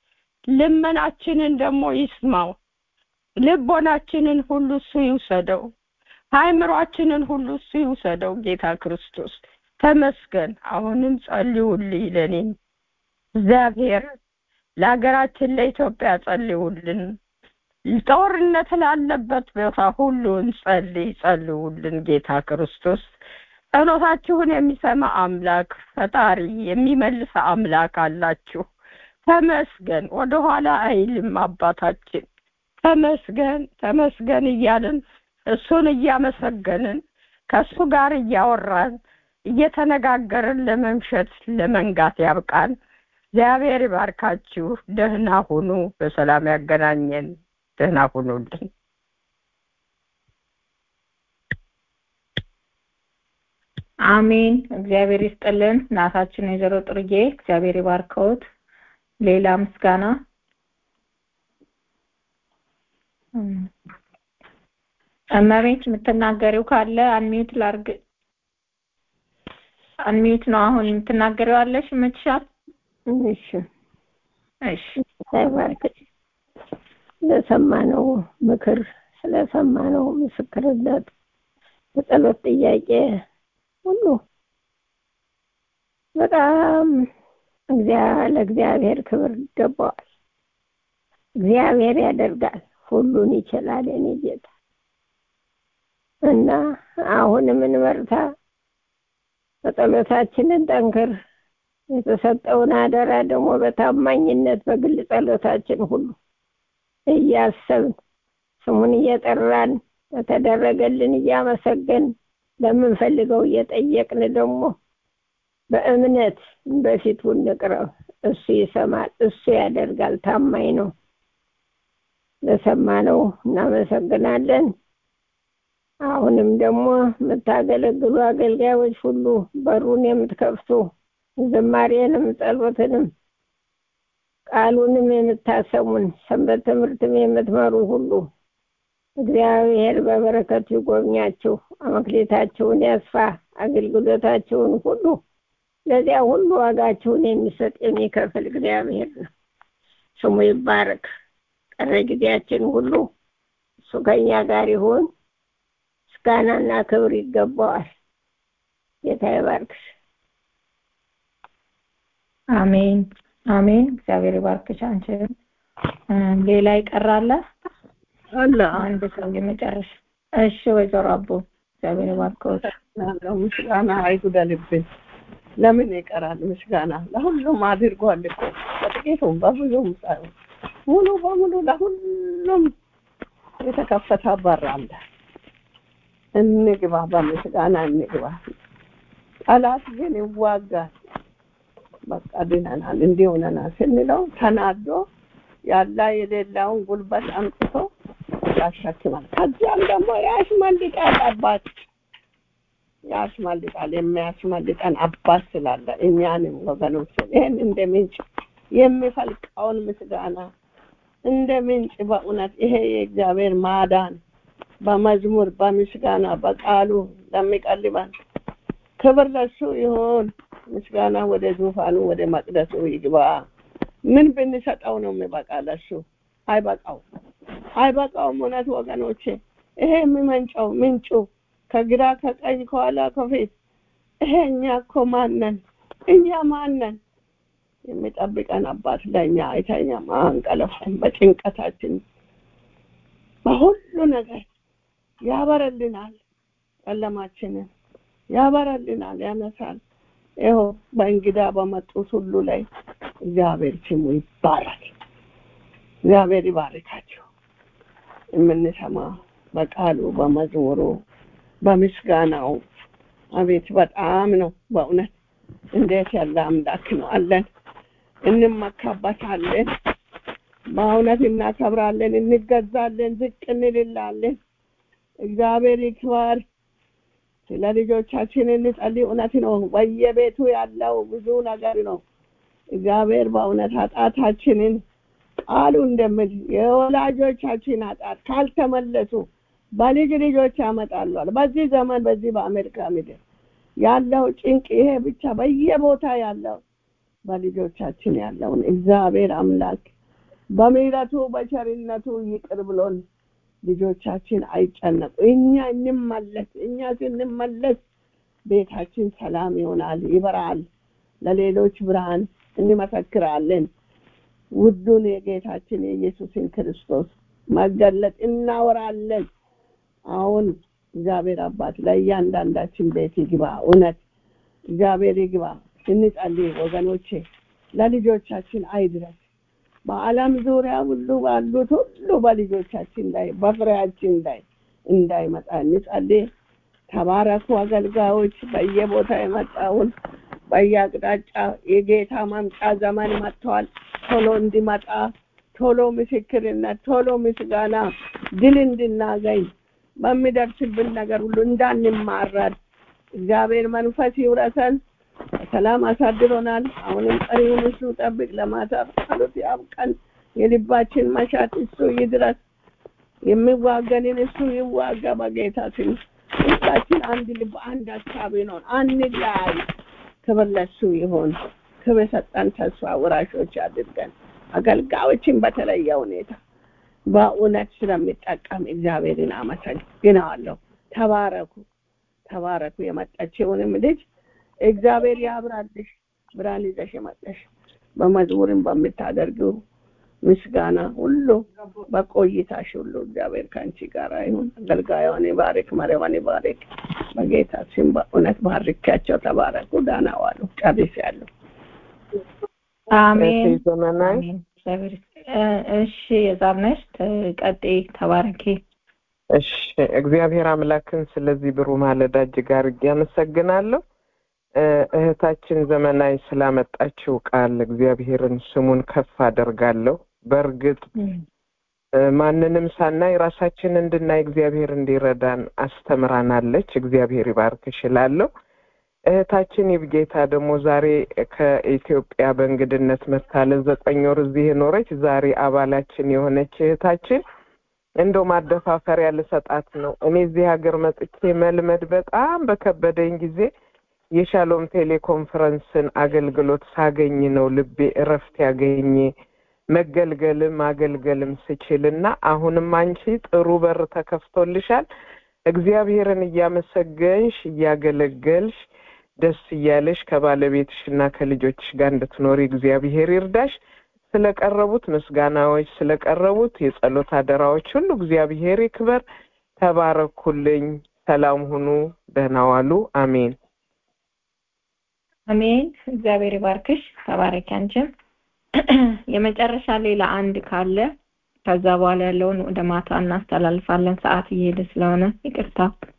ልመናችንን ደግሞ ይስማው። ልቦናችንን ሁሉ እሱ ይውሰደው። አእምሯችንን ሁሉ እሱ ይውሰደው። ጌታ ክርስቶስ ተመስገን። አሁንም ጸልዩልኝ ለኔም እግዚአብሔር ለሀገራችን ለኢትዮጵያ ጸልዩልን። ጦርነት ላለበት ቦታ ሁሉ እንጸልይ፣ ጸልዩልን። ጌታ ክርስቶስ ጸሎታችሁን የሚሰማ አምላክ ፈጣሪ የሚመልስ አምላክ አላችሁ። ተመስገን። ወደኋላ አይልም አባታችን። ተመስገን ተመስገን እያልን እሱን እያመሰገንን ከእሱ ጋር እያወራን እየተነጋገርን ለመምሸት ለመንጋት ያብቃን። እግዚአብሔር ይባርካችሁ። ደህና ሁኑ። በሰላም ያገናኘን። ደህና ሁኑልን። አሜን። እግዚአብሔር ይስጥልን። እናታችን ወይዘሮ ጥርጌ እግዚአብሔር ይባርከውት። ሌላ ምስጋና እመቤት የምትናገሪው ካለ አንሚዩት ላርግ። አንሚዩት ነው አሁን የምትናገሪው አለሽ ይመችሻል? እሺ እሺ ተባረክ። ስለሰማነው ምክር ስለሰማነው ምስክርነት የጸሎት ጥያቄ ሁሉ በጣም ለእግዚአብሔር ክብር ይገባዋል። እግዚአብሔር ያደርጋል፣ ሁሉን ይችላል የኔ ጌታ እና አሁንም እንበርታ። በጸሎታችንን ጠንክር። የተሰጠውን አደራ ደግሞ በታማኝነት በግል ጸሎታችን ሁሉ እያሰብን ስሙን እየጠራን በተደረገልን እያመሰገን ለምንፈልገው እየጠየቅን ደግሞ በእምነት በፊቱ እንቅረብ። እሱ ይሰማል፣ እሱ ያደርጋል፣ ታማኝ ነው። ለሰማነው እናመሰግናለን። አሁንም ደግሞ የምታገለግሉ አገልጋዮች ሁሉ በሩን የምትከፍቱ ዝማሬንም ጸሎትንም ቃሉንም የምታሰሙን ሰንበት ትምህርትም የምትመሩ ሁሉ እግዚአብሔር በበረከቱ ይጎብኛችሁ፣ አመክሌታችሁን ያስፋ፣ አገልግሎታችሁን ሁሉ ለዚያ ሁሉ ዋጋችሁን የሚሰጥ የሚከፍል እግዚአብሔር ነው። ስሙ ይባረክ። ቀረ ጊዜያችን ሁሉ እሱ ከኛ ጋር ይሁን። ምስጋናና ክብር ይገባዋል። ጌታ ይባርክሽ። አሜን አሜን። እግዚአብሔር ይባርክሽ አንቺን። ሌላ ይቀራለ? አለ አንድ ሰው የመጨረሻ። እሺ ወይዘሮ አቦ እግዚአብሔር ይባርክዎት። ምስጋና አይጉደልብን። ለምን ይቀራል? ምስጋና ለሁሉም አድርጓል እኮ በጥቂቱም በብዙም ሳይሆን ሙሉ በሙሉ ለሁሉም የተከፈተ በር አለ። እንግባ፣ በምስጋና እንግባ። ጠላት ግን ይዋጋል። በቃ ድነናል፣ እንዲህ ሆነናል ስንለው ተናዶ ያላ የሌላውን ጉልበት አምጥቶ ያሸክማል። ከዚያም ደግሞ ያሽመልጣል አባት ያሽመልጣል። የሚያሽመልጠን አባት ስላለ እኛንም ወገኖችን ይህን እንደ ምንጭ የሚፈልቀውን ምስጋና እንደ ምንጭ በእውነት ይሄ የእግዚአብሔር ማዳን በመዝሙር በምስጋና በቃሉ ለሚቀልበን ክብር ለሱ ይሁን። ምስጋና ወደ ዙፋኑ ወደ መቅደሱ ይግባ። ምን ብንሰጠው ነው የሚበቃ? ለሱ አይበቃው አይበቃውም። እውነት ወገኖቼ ይሄ የሚመንጨው ምንጩ ከግራ ከቀኝ ከኋላ ከፊት ይሄ እኛ እኮ ማነን? እኛ ማነን? የሚጠብቀን አባት ለእኛ አይተኛም፣ አንቀለፋም። በጭንቀታችን በሁሉ ነገር ያበረልናል፣ ጨለማችንን ያበረልናል፣ ያነሳል። ይኸው በእንግዳ በመጡት ሁሉ ላይ እግዚአብሔር ስሙ ይባረክ። እግዚአብሔር ይባርካቸው። የምንሰማ በቃሉ በመዝሙሩ በምስጋናው አቤት በጣም ነው በእውነት እንዴት ያለ አምላክ ነው አለን። እንመካበታለን፣ በእውነት እናከብራለን፣ እንገዛለን፣ ዝቅ እንልላለን። እግዚአብሔር ይክበር። ስለ ልጆቻችን እንጸልይ። እውነት ነው፣ በየቤቱ ያለው ብዙ ነገር ነው። እግዚአብሔር በእውነት ኃጢአታችንን ቃሉ እንደምል የወላጆቻችን ኃጢአት ካልተመለሱ በልጅ ልጆች ያመጣሏል። በዚህ ዘመን በዚህ በአሜሪካ ምድር ያለው ጭንቅ ይሄ ብቻ በየቦታ ያለው በልጆቻችን ያለውን እግዚአብሔር አምላክ በምሕረቱ በቸርነቱ ይቅር ብሎን ልጆቻችን አይጨነቁ። እኛ እንመለስ። እኛ ስንመለስ ቤታችን ሰላም ይሆናል፣ ይበራል። ለሌሎች ብርሃን እንመሰክራለን። ውዱን የጌታችን የኢየሱስን ክርስቶስ መገለጥ እናወራለን። አሁን እግዚአብሔር አባት ለእያንዳንዳችን ቤት ይግባ። እውነት እግዚአብሔር ይግባ። እንጸልይ ወገኖቼ፣ ለልጆቻችን አይድረስ። በዓለም ዙሪያ ሁሉ ባሉት ሁሉ በልጆቻችን ላይ በፍሬያችን ላይ እንዳይመጣ እንጸልይ። ተባረኩ አገልጋዮች። በየቦታ የመጣውን በየአቅጣጫ የጌታ መምጫ ዘመን መጥተዋል። ቶሎ እንዲመጣ ቶሎ ምስክርነት፣ ቶሎ ምስጋና፣ ድል እንድናገኝ በሚደርስብን ነገር ሁሉ እንዳንማረር እግዚአብሔር መንፈስ ይውረሰን። በሰላም አሳድሮናል። አሁንም ቀሪውን እሱ ጠብቅ። ለማታ ጸሎት ያብቀን። የልባችን መሻት እሱ ይድረስ። የሚዋገንን እሱ ይዋጋ። በጌታ ስም ሁላችን አንድ ልብ፣ አንድ ሀሳብ ይሆን፣ አንለያይ። ክብር ለሱ ይሆን። ክብር ሰጠን። ተስፋ ወራሾች አድርገን አገልጋዮችን በተለየ ሁኔታ በእውነት ስለሚጠቀም እግዚአብሔርን አመሰግናለሁ። ተባረኩ፣ ተባረኩ። የመጣችውንም ልጅ እግዚአብሔር ያብራልሽ። ብርሃን ይዘሽ የመጣሽ በመዝሙርም በምታደርጊው ምስጋና ሁሉ በቆይታሽ ሁሉ እግዚአብሔር ከአንቺ ጋር ይሁን። አገልጋዩን ይባርክ፣ መሪዋን ይባርክ። በጌታ ስም በእውነት ባርኪያቸው። ተባረኩ። ደህና ዋሉ። ጨርሻለሁ። አሜን እህቴ ዘመናዊ አሜን። እግዚአብሔር ይስጥ- እ- እሺ የዛብነሽ ቀጤ ተባረኪ። እሺ እግዚአብሔር አምላክን ስለዚህ ብሩህ ማለዳ እጅግ አድርጌ አመሰግናለሁ። እ፣ እህታችን ዘመናዊ ስላመጣችው ቃል እግዚአብሔርን ስሙን ከፍ አደርጋለሁ። በእርግጥ እ፣ ማንንም ሳናይ ራሳችን እንድናይ እግዚአብሔር እንዲረዳን አስተምራናለች። እግዚአብሔር ይባርክሽ እላለሁ። እህታችን ይብጌታ ደግሞ ዛሬ ከኢትዮጵያ በእንግድነት መታለ ዘጠኝ ወር እዚህ የኖረች ዛሬ አባላችን የሆነች እህታችን እንደው ማደፋፈሪያ ልሰጣት ነው። እኔ እዚህ ሀገር መጥቼ መልመድ በጣም በከበደኝ ጊዜ የሻሎም ቴሌኮንፈረንስን አገልግሎት ሳገኝ ነው ልቤ እረፍት ያገኘ መገልገልም አገልገልም ስችልና አሁንም አንቺ ጥሩ በር ተከፍቶልሻል። እግዚአብሔርን እያመሰገንሽ እያገለገልሽ ደስ እያለሽ ከባለቤትሽ እና ከልጆችሽ ጋር እንድትኖሪ እግዚአብሔር ይርዳሽ። ስለቀረቡት ምስጋናዎች፣ ስለቀረቡት የጸሎት አደራዎች ሁሉ እግዚአብሔር ይክበር። ተባረኩልኝ። ሰላም ሁኑ። ደህና ዋሉ። አሜን። አሜን። እግዚአብሔር ይባርክሽ። ተባረኪ አንቺም። የመጨረሻ ሌላ አንድ ካለ ከዛ በኋላ ያለውን ወደ ማታ እናስተላልፋለን። ሰዓት እየሄደ ስለሆነ ይቅርታ።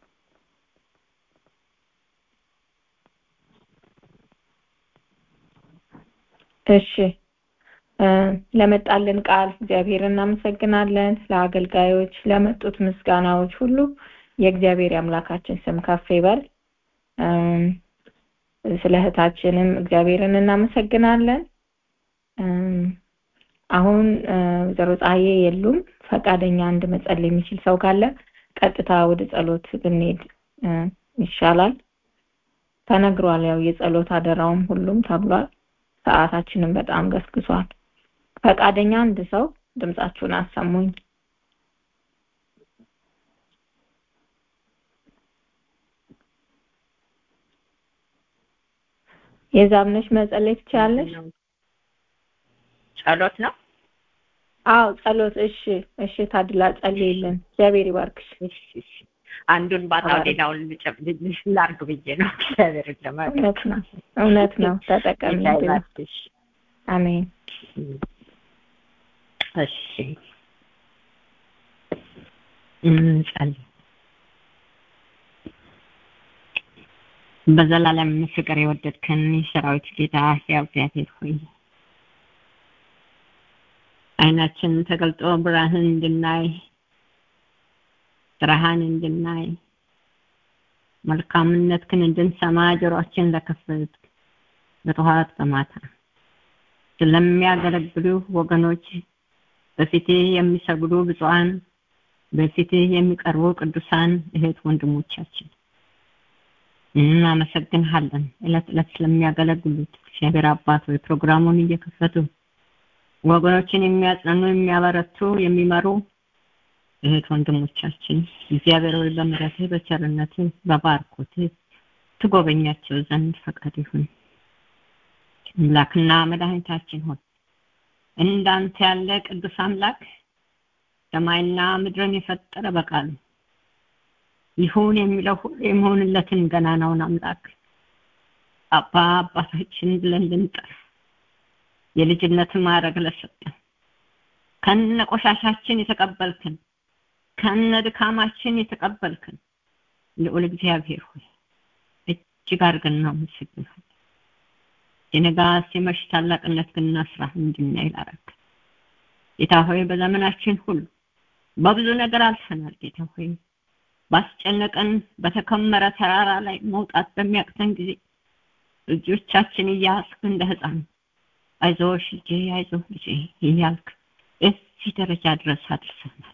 እሺ እ፣ ለመጣልን ቃል እግዚአብሔር እናመሰግናለን። ለአገልጋዮች ለመጡት ምስጋናዎች ሁሉ የእግዚአብሔር የአምላካችን ስም ከፍ ይበል። እም፣ ስለ እህታችንም እግዚአብሔርን እናመሰግናለን። እም፣ አሁን እ፣ ወይዘሮ ፀሐዬ የሉም። ፈቃደኛ አንድ መጸለይ የሚችል ሰው ካለ ቀጥታ ወደ ጸሎት ብንሄድ እ፣ ይሻላል። ተነግሯል። ያው የጸሎት አደራውም ሁሉም ተብሏል። ሰዓታችንም በጣም ገስግሷል። ፈቃደኛ አንድ ሰው ድምጻችሁን አሰሙኝ። የዛብነሽ መጸለይ ትችላለሽ? ጸሎት ነው። አዎ ጸሎት። እሺ እሺ፣ ታድላ ጸልይልን። እግዚአብሔር ይባርክሽ። እሺ፣ እሺ። አንዱን ባጣው ሌላውን ልጨ- ል- ላርግ ብዬ ነው። እግዚአብሔር ለማለት እውነት ነው እውነት ነው። ተጠቀሚ። ጌታ ይባርክሽ። አሜን። እሺ እንጸልይ። በዘላለም ፍቅር የወደድከን የሰራዊት ጌታ ሕያው እግዚአብሔር ሆይ ዓይናችን ተገልጦ ብርሃን እንድናይ ስራህን እንድናይ መልካምነትህን እንድንሰማ ጆሮአችን ለከፈት በጠዋት በማታ ስለሚያገለግሉ ወገኖች በፊትህ የሚሰግዱ ብፁዓን በፊትህ የሚቀርቡ ቅዱሳን እህት ወንድሞቻችን እናመሰግንሃለን። ዕለት ዕለት ስለሚያገለግሉት እግዚአብሔር አባት ሆይ ፕሮግራሙን እየከፈቱ ወገኖችን የሚያጸኑ፣ የሚያበረቱ፣ የሚመሩ እህት ወንድሞቻችን እግዚአብሔር ሆይ በምሕረትህ በቸርነትህ በባርኮትህ ትጎበኛቸው ዘንድ ፈቃድ ይሁን። አምላክና መድኃኒታችን ሆይ እንዳንተ ያለ ቅዱስ አምላክ ሰማይና ምድርን የፈጠረ በቃሉ ይሁን የሚለው ሁሉ የመሆንለትን ገናናውን አምላክ አባ አባታችን ብለን ልንጠራ የልጅነትን ማዕረግ ለሰጠን ከነ ቆሻሻችን የተቀበልክን ከነ ድካማችን የተቀበልክን ልዑል እግዚአብሔር ሆይ እጅግ አድርገን እናመሰግናለን። የነጋ ሲመሽ ታላቅነት ግና ስራ እንድናይ ላረግ ጌታ ሆይ በዘመናችን ሁሉ በብዙ ነገር አልፈናል። ጌታ ሆይ ባስጨነቀን በተከመረ ተራራ ላይ መውጣት በሚያቅተን ጊዜ እጆቻችን እያስክ እንደ ህፃን አይዞሽ ልጄ አይዞህ ልጄ እያልክ እዚህ ደረጃ ድረስ አድርሰናል።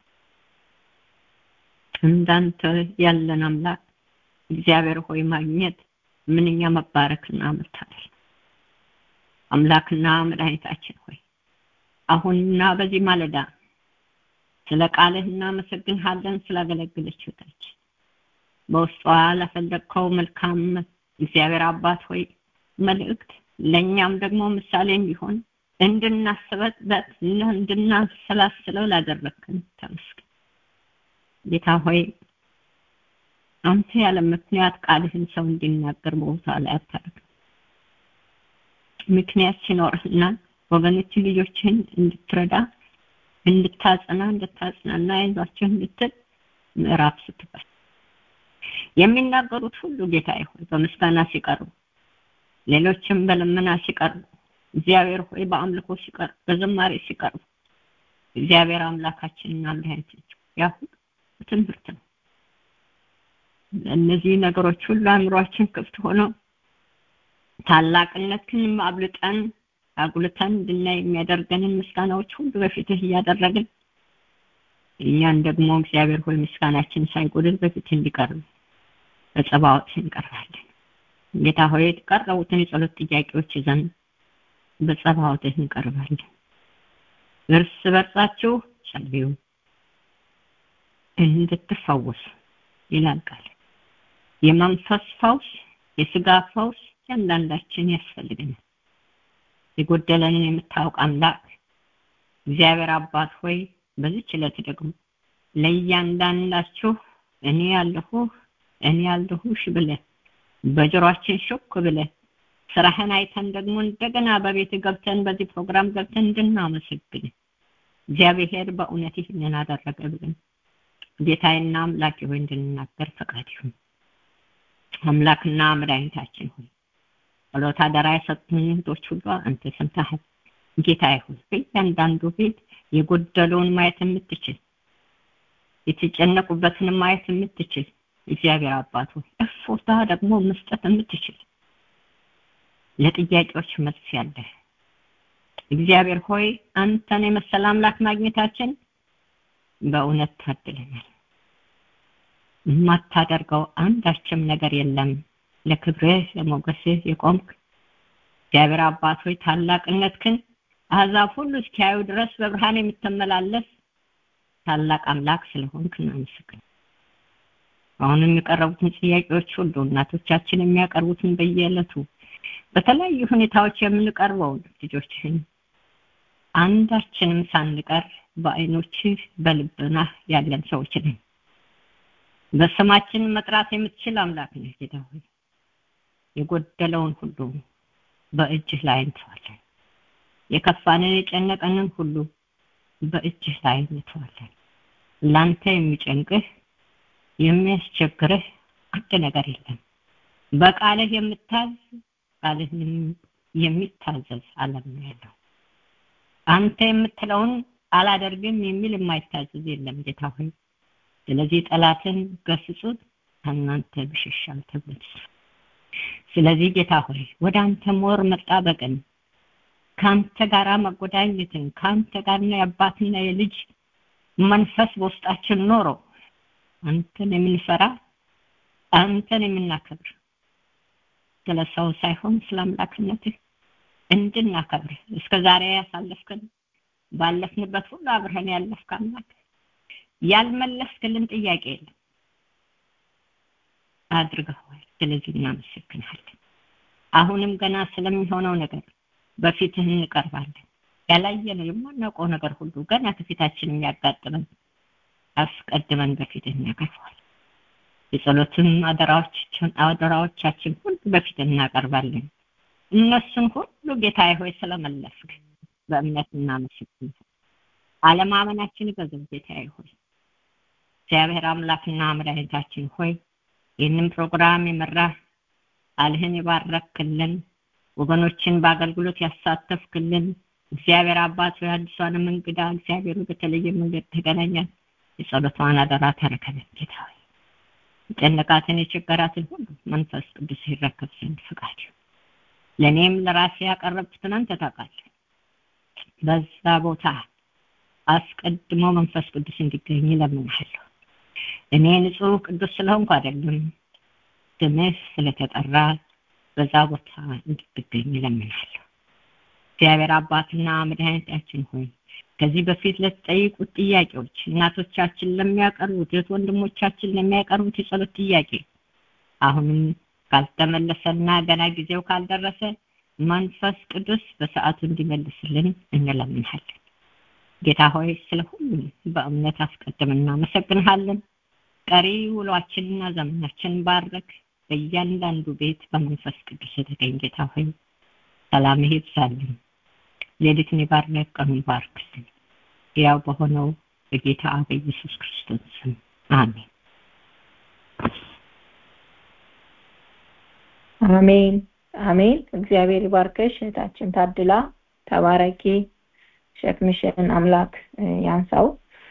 እንዳንተ ያለን አምላክ እግዚአብሔር ሆይ ማግኘት ምንኛ መባረክና መታደል አምላክና መድኃኒታችን ሆይ አሁንና በዚህ ማለዳ ስለ ቃልህ እናመሰግንሃለን። ስላገለግለች ህይወታችን በውስጧ ለፈለግከው መልካም እግዚአብሔር አባት ሆይ መልእክት ለእኛም ደግሞ ምሳሌ እንዲሆን እንድናስበት እንድናሰላስለው ላደረግከን ተመስገን። ጌታ ሆይ አንተ ያለ ምክንያት ቃልህን ሰው እንዲናገር በቦታ ላይ አታደርግም። ምክንያት ሲኖርህና ወገኖች ልጆችህን እንድትረዳ እንድታጸና እንድታጽናና አይዟቸው እንድትል ምዕራፍ ስትባል የሚናገሩት ሁሉ ጌታ ሆይ በምስጋና ሲቀርቡ ሌሎችም በልመና ሲቀርቡ እግዚአብሔር ሆይ በአምልኮ ሲቀርቡ በዝማሬ ሲቀርቡ እግዚአብሔር አምላካችንና መድኃኒታችን ያ ሁሉ ትምህርት ነው። እነዚህ ነገሮች ሁሉ አእምሯችን ክፍት ሆነው ታላቅነትን አብልጠን አጉልተን እንድናይ የሚያደርገንን ምስጋናዎች ሁሉ በፊትህ እያደረግን እኛን ደግሞ እግዚአብሔር ሆይ ምስጋናችን ሳይጎድል በፊትህ እንዲቀርብ በጸባዖት እንቀርባለን። ጌታ ሆይ የተቀረቡትን የጸሎት ጥያቄዎች ይዘን በጸባዖትህ እንቀርባለን። እርስ በርሳችሁ ጸልዩ እንድትፈወሱ ይላል ቃል። የመንፈስ ፈውስ፣ የስጋ ፈውስ እያንዳንዳችን ያስፈልገናል። የጎደለንን የምታውቅ አምላክ እግዚአብሔር አባት ሆይ በዚች ዕለት ደግሞ ለእያንዳንዳችሁ እኔ ያለሁ እኔ ያለሁሽ ብለህ በጆሮአችን ሾክ ብለህ ስራህን አይተን ደግሞ እንደገና በቤት ገብተን በዚህ ፕሮግራም ገብተን እንድናመሰግን እግዚአብሔር በእውነት ይህንን አደረገ ብለን ጌታዬና አምላኬ ሆይ እንድንናገር ፈቃድ ይሁን። አምላክና መድኃኒታችን ሆይ ጸሎት አደራ የሰጡን እህቶች ሁሉ አንተ ሰምተሃል። ጌታዬ ሆይ በእያንዳንዱ ቤት የጎደለውን ማየት የምትችል የተጨነቁበትን ማየት የምትችል እግዚአብሔር አባት ሆይ እፎታ ደግሞ መስጠት የምትችል ለጥያቄዎች መልስ ያለህ እግዚአብሔር ሆይ አንተን የመሰለ አምላክ ማግኘታችን በእውነት ታድለናል። የማታደርገው አንዳችም ነገር የለም። ለክብርህ ለሞገስህ የቆምክ እግዚአብሔር አባት ሆይ ታላቅነትህን አሕዛብ ሁሉ እስኪያዩ ድረስ በብርሃን የምትመላለስ ታላቅ አምላክ ስለሆንክ እናመሰግናለን። አሁንም የቀረቡትን ጥያቄዎች ሁሉ እናቶቻችን የሚያቀርቡትን በየዕለቱ በተለያዩ ሁኔታዎች የምንቀርበው ልጆችህን አንዳችንም ሳንቀር በአይኖችህ በልብናህ ያለን ሰዎች ነን። በስማችን መጥራት የምትችል አምላክ ነህ ጌታ ሆይ የጎደለውን ሁሉ በእጅህ ላይ እንተዋለን። የከፋንን የጨነቀንን ሁሉ በእጅህ ላይ እንተዋለን። ላንተ የሚጨንቅህ የሚያስቸግርህ አንድ ነገር የለም። በቃልህ የምታዝ ቃልህንም የሚታዘዝ ዓለም ነው ያለው። አንተ የምትለውን አላደርግም የሚል የማይታዘዝ የለም ጌታ ሆይ። ስለዚህ ጠላትን ገስጹት ከእናንተ ብሽሻል ተብሎ ስለዚህ ጌታ ሆይ ወደ አንተ ሞር መጣበቅን ከአንተ ጋራ መጎዳኘትን ከአንተ ጋርና የአባትና የልጅ መንፈስ በውስጣችን ኖሮ አንተን የምንፈራ አንተን የምናከብር ስለ ሰው ሳይሆን ስለ አምላክነትህ እንድናከብር እስከ ዛሬ ያሳለፍከን ባለፍንበት ሁሉ አብረን ያለፍክ አምላክ ያልመለስክልን ጥያቄ የለም አድርገዋል። ስለዚህ እናመሰግናለን። አሁንም ገና ስለሚሆነው ነገር በፊትህ እንቀርባለን። ያላየነው የማናውቀው ነገር ሁሉ ገና ከፊታችን የሚያጋጥመን አስቀድመን በፊትህ እናቀርበዋል። የጸሎትን አደራዎቻችን አደራዎቻችን ሁሉ በፊትህ እናቀርባለን። እነሱን ሁሉ ጌታዬ ሆይ ስለመለስክ በእምነት እናመሰግናለን። አለማመናችን በገብ ጌታዬ ሆይ እግዚአብሔር አምላክና መድኃኒታችን ሆይ ይህንን ፕሮግራም የመራህ ቃልህን የባረክልን ወገኖችን በአገልግሎት ያሳተፍክልን እግዚአብሔር አባት ሆይ አዲሷንም እንግዳ እግዚአብሔር በተለየ መንገድ ተገናኛል። የጸሎቷን አደራ ተረከበን ጌታ ሆይ የጨነቃትን የቸገራትን ሁሉ መንፈስ ቅዱስ ይረከብ ዘንድ ፍቃድ ለእኔም ለራሴ ያቀረብኩትን አንተ ታውቃለህ። በዛ ቦታ አስቀድሞ መንፈስ ቅዱስ እንዲገኝ እለምንሃለሁ። እኔ ንጹህ ቅዱስ ስለሆንኩ አይደለም፣ ስምህ ስለተጠራ በዛ ቦታ እንድትገኝ እለምንሃለሁ። እግዚአብሔር አባትና መድኃኒታችን ሆይ ከዚህ በፊት ለተጠይቁት ጥያቄዎች እናቶቻችን ለሚያቀርቡት እህት ወንድሞቻችን ለሚያቀርቡት የጸሎት ጥያቄ አሁንም ካልተመለሰና ገና ጊዜው ካልደረሰ መንፈስ ቅዱስ በሰዓቱ እንዲመልስልን እንለምንሃለን። ጌታ ሆይ ስለ ሁሉም በእምነት አስቀድመን እናመሰግንሃለን። ቀሪ ውሏችንና ዘመናችን ባረክ። በእያንዳንዱ ቤት በመንፈስ ቅዱስ የተገኝ ጌታ ሆይ ሰላምህ ይብዛልን። ሌሊትን ይባርክ፣ ቀኑን ይባርክልን። ያው በሆነው በጌታ በኢየሱስ ክርስቶስ ስም አሜን። አሜን አሜን። እግዚአብሔር ይባርከሽ እህታችን ታድላ፣ ተባረኪ። ሸክምሽን አምላክ ያንሳው።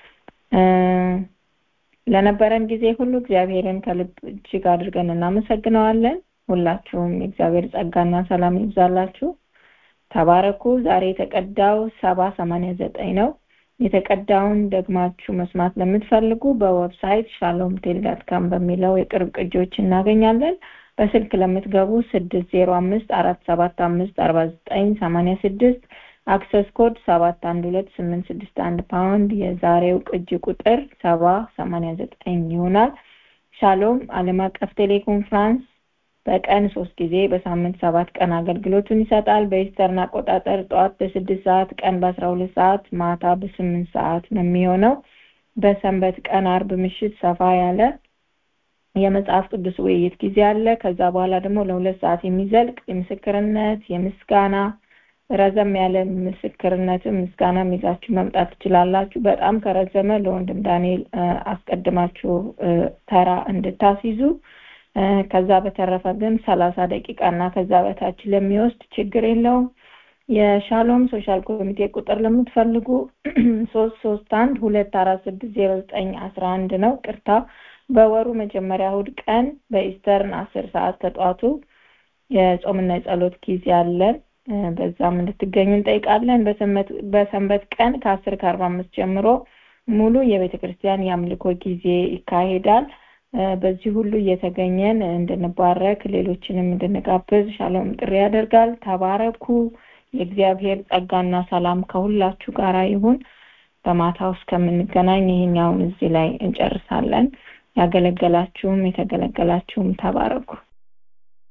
ለነበረን ጊዜ ሁሉ እግዚአብሔርን ከልብ እጅግ አድርገን እናመሰግነዋለን። ሁላችሁም የእግዚአብሔር ጸጋና ሰላም ይብዛላችሁ። ተባረኩ። ዛሬ የተቀዳው ሰባ ሰማንያ ዘጠኝ ነው። የተቀዳውን ደግማችሁ መስማት ለምትፈልጉ በዌብሳይት ሻሎም ቴል ዳት ካም በሚለው የቅርብ ቅጂዎች እናገኛለን። በስልክ ለምትገቡ ስድስት ዜሮ አምስት አራት ሰባት አምስት አርባ ዘጠኝ ሰማንያ ስድስት አክሰስ ኮድ ሰባት አንድ ሁለት ስምንት ስድስት አንድ ፓውንድ የዛሬው ቅጂ ቁጥር ሰባ ሰማንያ ዘጠኝ ይሆናል። ሻሎም ዓለም አቀፍ ቴሌኮንፍራንስ በቀን ሶስት ጊዜ በሳምንት ሰባት ቀን አገልግሎቱን ይሰጣል። በኢስተርን አቆጣጠር ጠዋት በስድስት ሰዓት ቀን በአስራ ሁለት ሰዓት ማታ በስምንት ሰዓት ነው የሚሆነው። በሰንበት ቀን አርብ ምሽት ሰፋ ያለ የመጽሐፍ ቅዱስ ውይይት ጊዜ አለ። ከዛ በኋላ ደግሞ ለሁለት ሰዓት የሚዘልቅ የምስክርነት የምስጋና ረዘም ያለ ምስክርነትም ምስጋናም ይዛችሁ መምጣት ትችላላችሁ። በጣም ከረዘመ ለወንድም ዳንኤል አስቀድማችሁ ተራ እንድታስይዙ ከዛ በተረፈ ግን ሰላሳ ደቂቃ እና ከዛ በታች ለሚወስድ ችግር የለውም። የሻሎም ሶሻል ኮሚቴ ቁጥር ለምትፈልጉ ሶስት ሶስት አንድ ሁለት አራት ስድስት ዜሮ ዘጠኝ አስራ አንድ ነው። ቅርታ በወሩ መጀመሪያ እሑድ ቀን በኢስተርን አስር ሰዓት ከጠዋቱ የጾምና የጸሎት ጊዜ አለን። በዛም እንድትገኙ እንጠይቃለን። በሰንበት ቀን ከአስር ከአርባ አምስት ጀምሮ ሙሉ የቤተ ክርስቲያን የአምልኮ ጊዜ ይካሄዳል። በዚህ ሁሉ እየተገኘን እንድንባረክ ሌሎችንም እንድንጋብዝ ሻሎም ጥሪ ያደርጋል። ተባረኩ። የእግዚአብሔር ጸጋና ሰላም ከሁላችሁ ጋር ይሁን። በማታው እስከምንገናኝ ይህኛውን እዚህ ላይ እንጨርሳለን። ያገለገላችሁም የተገለገላችሁም ተባረኩ።